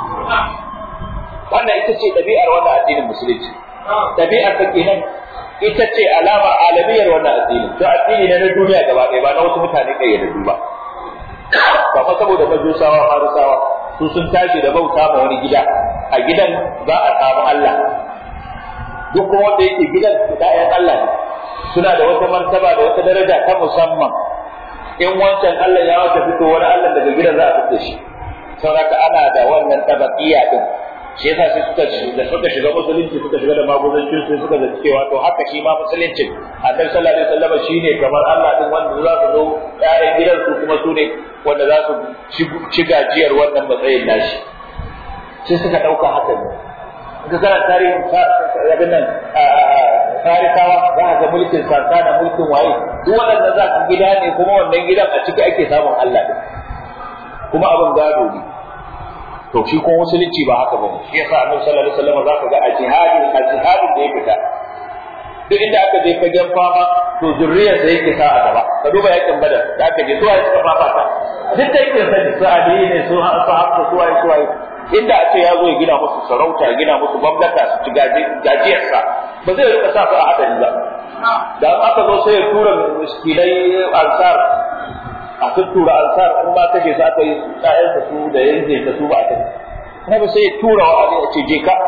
wannan ita ce ɗabi'ar wannan addinin musulunci ɗabi'ar ta kenan ita ce alama alamiyar wannan addini to addini ne na duniya gaba ɗaya ba na wasu mutane kayyadaddu ba ba fa saboda majusawa farisawa su sun tashi da bauta ma wani gida a gidan za a samu Allah duk kuma wanda yake gidan ɗayan Allah ne suna da wata martaba da wata daraja ta musamman in wancan Allah ya wata fito wani Allah daga gidan za a fito shi sauraka ana da wannan tabaqiya din shi yasa sai suka da suka shiga musulunci suka shiga da magudancin sai suka zaci cewa to haka shi ma musuluncin annabi sallallahu alaihi wasallam shine kamar Allah din wanda za su zo ƴaƴan gidan su kuma su ne wanda za su ci gajiyar wannan matsayin nashi sai suka dauka haka ne ga kana tarihin abin nan farisawa za ka ga mulkin sasa da mulkin waye duk waɗanda za ka gida ne kuma wannan gidan a ciki ake samun Allah din kuma abin gado ne to shi ko musulunci ba haka bane shi yasa annabi sallallahu alaihi wasallam zaka ga a jihadin a jihadin da ya fita duk inda aka je fagen fama to zurriyar da yake sa a gaba ka duba yakin badar da aka je suwaye suka fafata duk da yake sani su ali ne su hafsa suwaye suwaye inda a ce ya zo ya gina musu sarauta ya gina musu gwamnata su ci gajiyarsa ba zai rika sa su a hadari ba da aka zo sai ya tura miskinai ansar a tuttura ansar in ba kashe su aka yi ƴaƴansa su da yanke ta su ba a kashe na ba sai tura wa Ali a ce je ka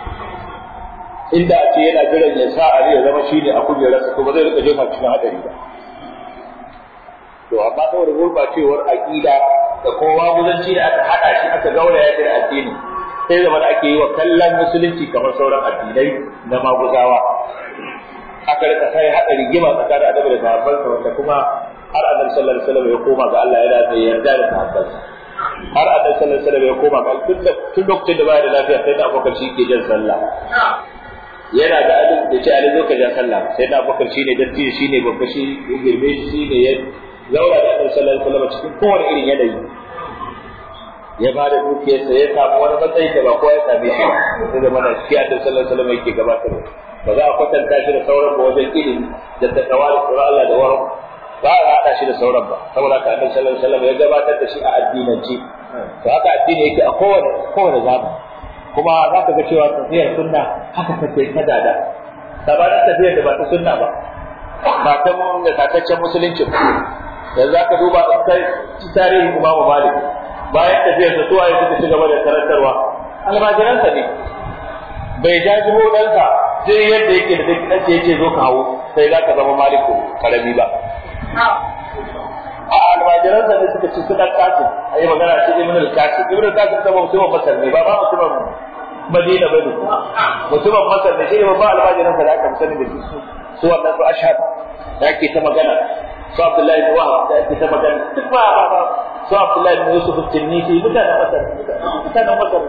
inda a ce yana jiran ya sa Ali ya zama shine a kujerarsa to ba zai rika jefa cikin hadari ba to amma saboda gurbacewar aqida da kowa guzanci da aka hada shi aka gauraya shi da addini sai zama da ake yi wa kallon musulunci kamar sauran addinai na maguzawa aka rika sai hada rigima tsakanin adabi da sahabbansa wanda kuma har annabi sallallahu alaihi wasallam ya koma ga Allah yana da yarda da sahabbansa har annabi sallallahu alaihi wasallam ya koma ga tun da tun lokacin da baya da lafiya sai da Abubakar shi ke jan sallah yana da alin da ce alin zo ka jan sallah sai da Abubakar shine datti shine babba shi ya girme shi shine ya zaura da annabi sallallahu alaihi wasallam cikin kowane irin yanayi ya ba da dukiyarsa ya samu wani matsayi da ba kowa ya same shi ba sai da mana shi annabi sallallahu alaihi wasallam yake gabatarwa ba za a kwatanta shi da sauran ba wajen ilimi da takawa da tsoron Allah da waran ba a haɗa shi da sauran ba saboda haka annabi sallallahu alaihi wasallam ya gabatar da shi a addinance to haka addini yake a kowane kowane zamani kuma za ka ga cewa tafiyar sunna haka take ta dada sabanin tafiyar da ba ta sunna ba ba ta da tataccen musulunci ba yanzu za ka duba in kai tarihin imamu malik bayan tafiyar sa suwaye suka ci gaba da karantarwa almajiransa ne bai jajibo ɗansa sai yadda yake da duk ɗansa ya ce zo ka hawo sai za ka zama maliku karami ba a almajiransa ne suka ci suna kasu a yi magana ce ibn al-kasim ibn al-kasim ta mutumin masar ne ba ba mutumin madina ba ne mutumin masar ne shi ne babban almajiransa da aka sani da su su wannan su ashhad da ake ta magana su abdullahi bin wahab da ake ta magana duk ba ba ba su abdullahi bin yusuf at-tinnisi mutanen masar mutanen masar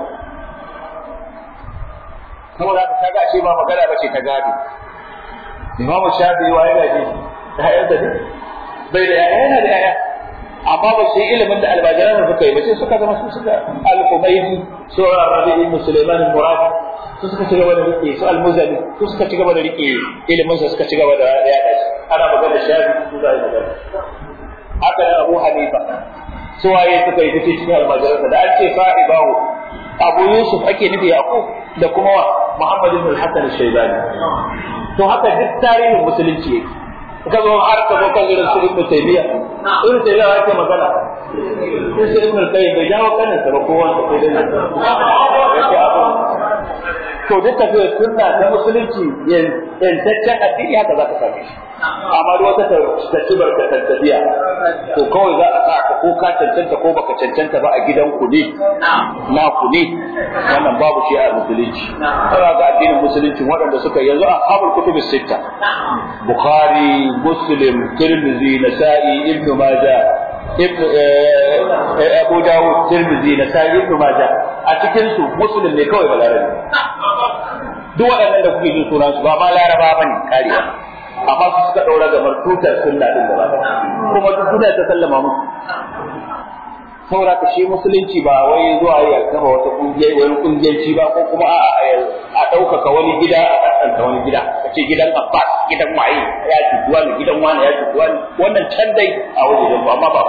saboda haka kaga ashe ba magana ba ce ta gado imamu shafi'i wa ya gaje da hayar da bai da yaya yana da yaya amma ba su yi ilimin da albajiran da suka yi ba sai suka zama su suka al-Humaydi su Rabi ibn Sulaiman al-Murad su suka ci gaba da rike su al-Muzani su suka ci gaba da rike ilimin sa suka ci gaba da yada shi ana magana shafi su da magana haka da Abu Hanifa su waye suka yi tace cikin almajiran da an ce sa'ibahu Abu Yusuf ake nufi Yaqub da kuma wa Muhammad ibn al-Hasan al-Shaybani to haka duk tarihin musulunci yake ka zo har ka zo kan irin su ibnu taymiya ibnu taymiya yake magana sai sai ibnu qayyim bai jawo kanin sa ba kowa da sai dai yake abu to duk tafiyar sunna ta musulunci yantaccen addini haka za ka same shi amma duk wata ta ci barkatar tafiya to kawai za a sa ka ko ka cancanta ko baka cancanta ba a gidan ku ne na ku ne wannan babu shi a musulunci kana ga addinin musulunci waɗanda suka yanzu a habul kutubus sitta bukhari muslim tirmidhi nasa'i ibnu majah ibnu abu dawud tirmidhi nasa'i ibnu majah a cikin su muslim ne kawai balarabi duk waɗannan da kuke jin sunan su ba ma laraba bane kariya amma su suka ɗaura gamar tutar sunna din gaba kuma duk duniya ta sallama musu saboda ka shi musulunci ba wai zuwa ya kama wata kungiyar wani kungiyanci ba ko kuma a ɗaukaka wani gida a ɗanɗanta wani gida ka ce gidan abbas gidan waye ya cutu wani gidan wani ya cutu wani wannan can dai a wajen ba amma ba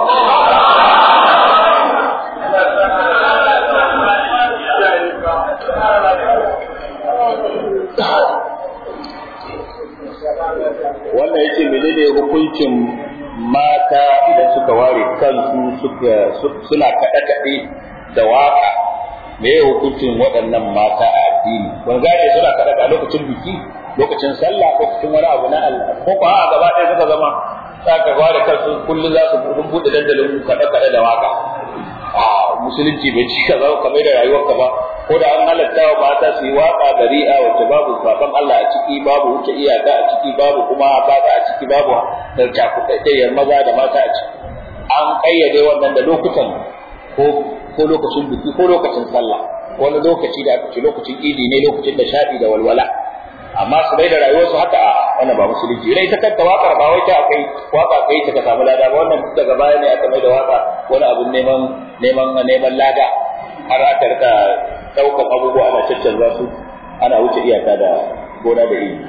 wannan yace menene hukuncin mata idan suka ware kansu suka suna kaɗe kaɗe da waka me ya hukuncin waɗannan mata a addini ban gane suna kaɗe a lokacin biki lokacin sallah lokacin wani abu na Allah ko ko a gaba ɗaya suka zama za ka ware kansu kullum za su buɗe dandalin kaɗe kaɗe da waka a musulunci bai ci ka zama kamar da rayuwarka ba ko da an halatta wa mata su yi waka bari'a wacce babu saban Allah a ciki babu wuce iyaka a ciki babu kuma baka a ciki babu da cakuɗaɗɗiyar maza da mata a ciki an ƙayyade wannan da lokutan ko ko lokacin biki ko lokacin sallah wani lokaci da aka ce lokacin idi ne lokacin da shaɗi da walwala amma su bai da rayuwarsu haka a wannan ba musulunci rai ta kanta wakar ba wai ta akai waka kai ta ka samu lada ba wannan daga baya ne aka mai da waka wani abun neman neman neman lada har aka rika daukan abubuwa ana caccanza su ana wuce iyaka da gona da iri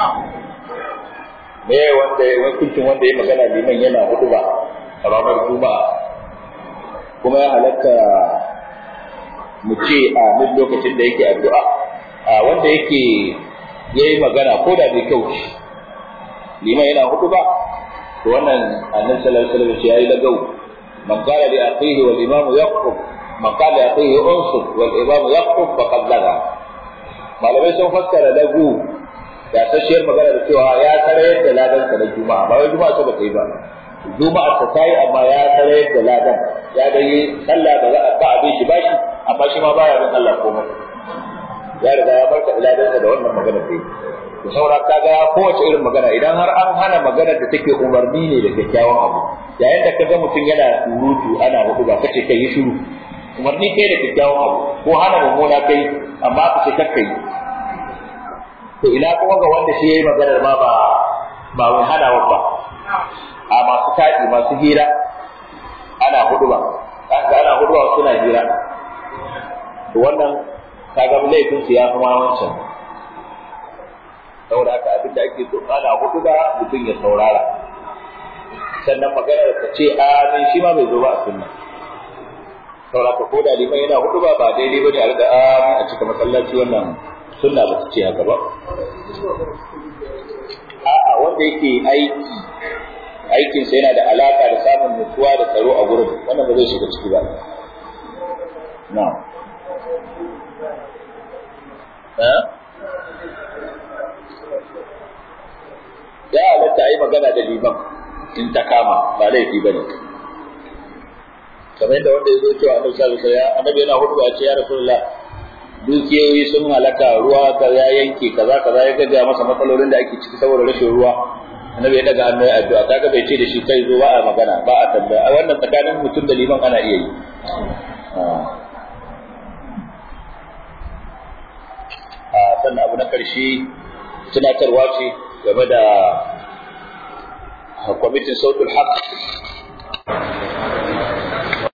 me wanda hukuncin wanda ya magana liman yana hudu ba a ranar juma'a kuma ya halatta mu ce a duk lokacin da yake addu'a a wanda yake ya yi magana ko da bai kyau liman yana hudu ba to wannan annabi sallallahu alaihi wasallam ya yi lagau man qala li akhihi wal imam yaqum man qala li akhihi unsur wal imam yaqum faqad laga malamai sun fassara lagu da tashiyar magana da cewa ya tarayar da ladan sa na juma'a ba wai juma'a ta bata yi ba juma'a ta tayi amma ya tarayar da ladan ya da yi sallah da za a ba abin shi bashi amma shi ma baya bin Allah komai ya riga ya barka iladansa da wannan magana da to saura kaga kowace irin magana idan har an hana maganar da take umarni ne da kyakkyawan abu yayin da kaga mutum yana surutu ana hudu ba kace kai yi shiru umarni kai da kyakkyawan abu ko hana mummuna kai amma ka ce kakkai to ina kuma ga wanda shi yayi maganar ma ba ba wai hana ba a masu taɗi masu hira ana hudu ba ana hudu ba suna hira to wannan kaga laifin su ya kuma wancan saboda haka abin da ake so ana hudu ba mutum ya saurara sannan magana da ce amin shi ma bai zo ba a sunna saboda haka ko da liman yana hudu ba ba daidai bane a riga amin a cika masallaci wannan sunna ba ta ce haka ba a'a wanda yake aiki aikinsa yana da alaka da samun nutsuwa da tsaro a gurin wannan ba zai shiga ciki ba na'am ya halatta a yi magana da liman in ta kama ba laifi ba ne kamar yadda wanda ya zo cewa annabi sallallahu alaihi wasallam annabi yana hudu ya ce ya rasulullah dukiyoyi sun halaka ruwa ka ya yanke kaza kaza ya gaggaya masa matsalolin da ake ciki saboda rashin ruwa annabi ya daga hannu ya addu'a kaga bai ce da shi kai zo ba a magana ba a tambaya a wannan tsakanin mutum da liman ana iya yi sannan abu na ƙarshe tunatarwa ce game da kwamitin sautul haq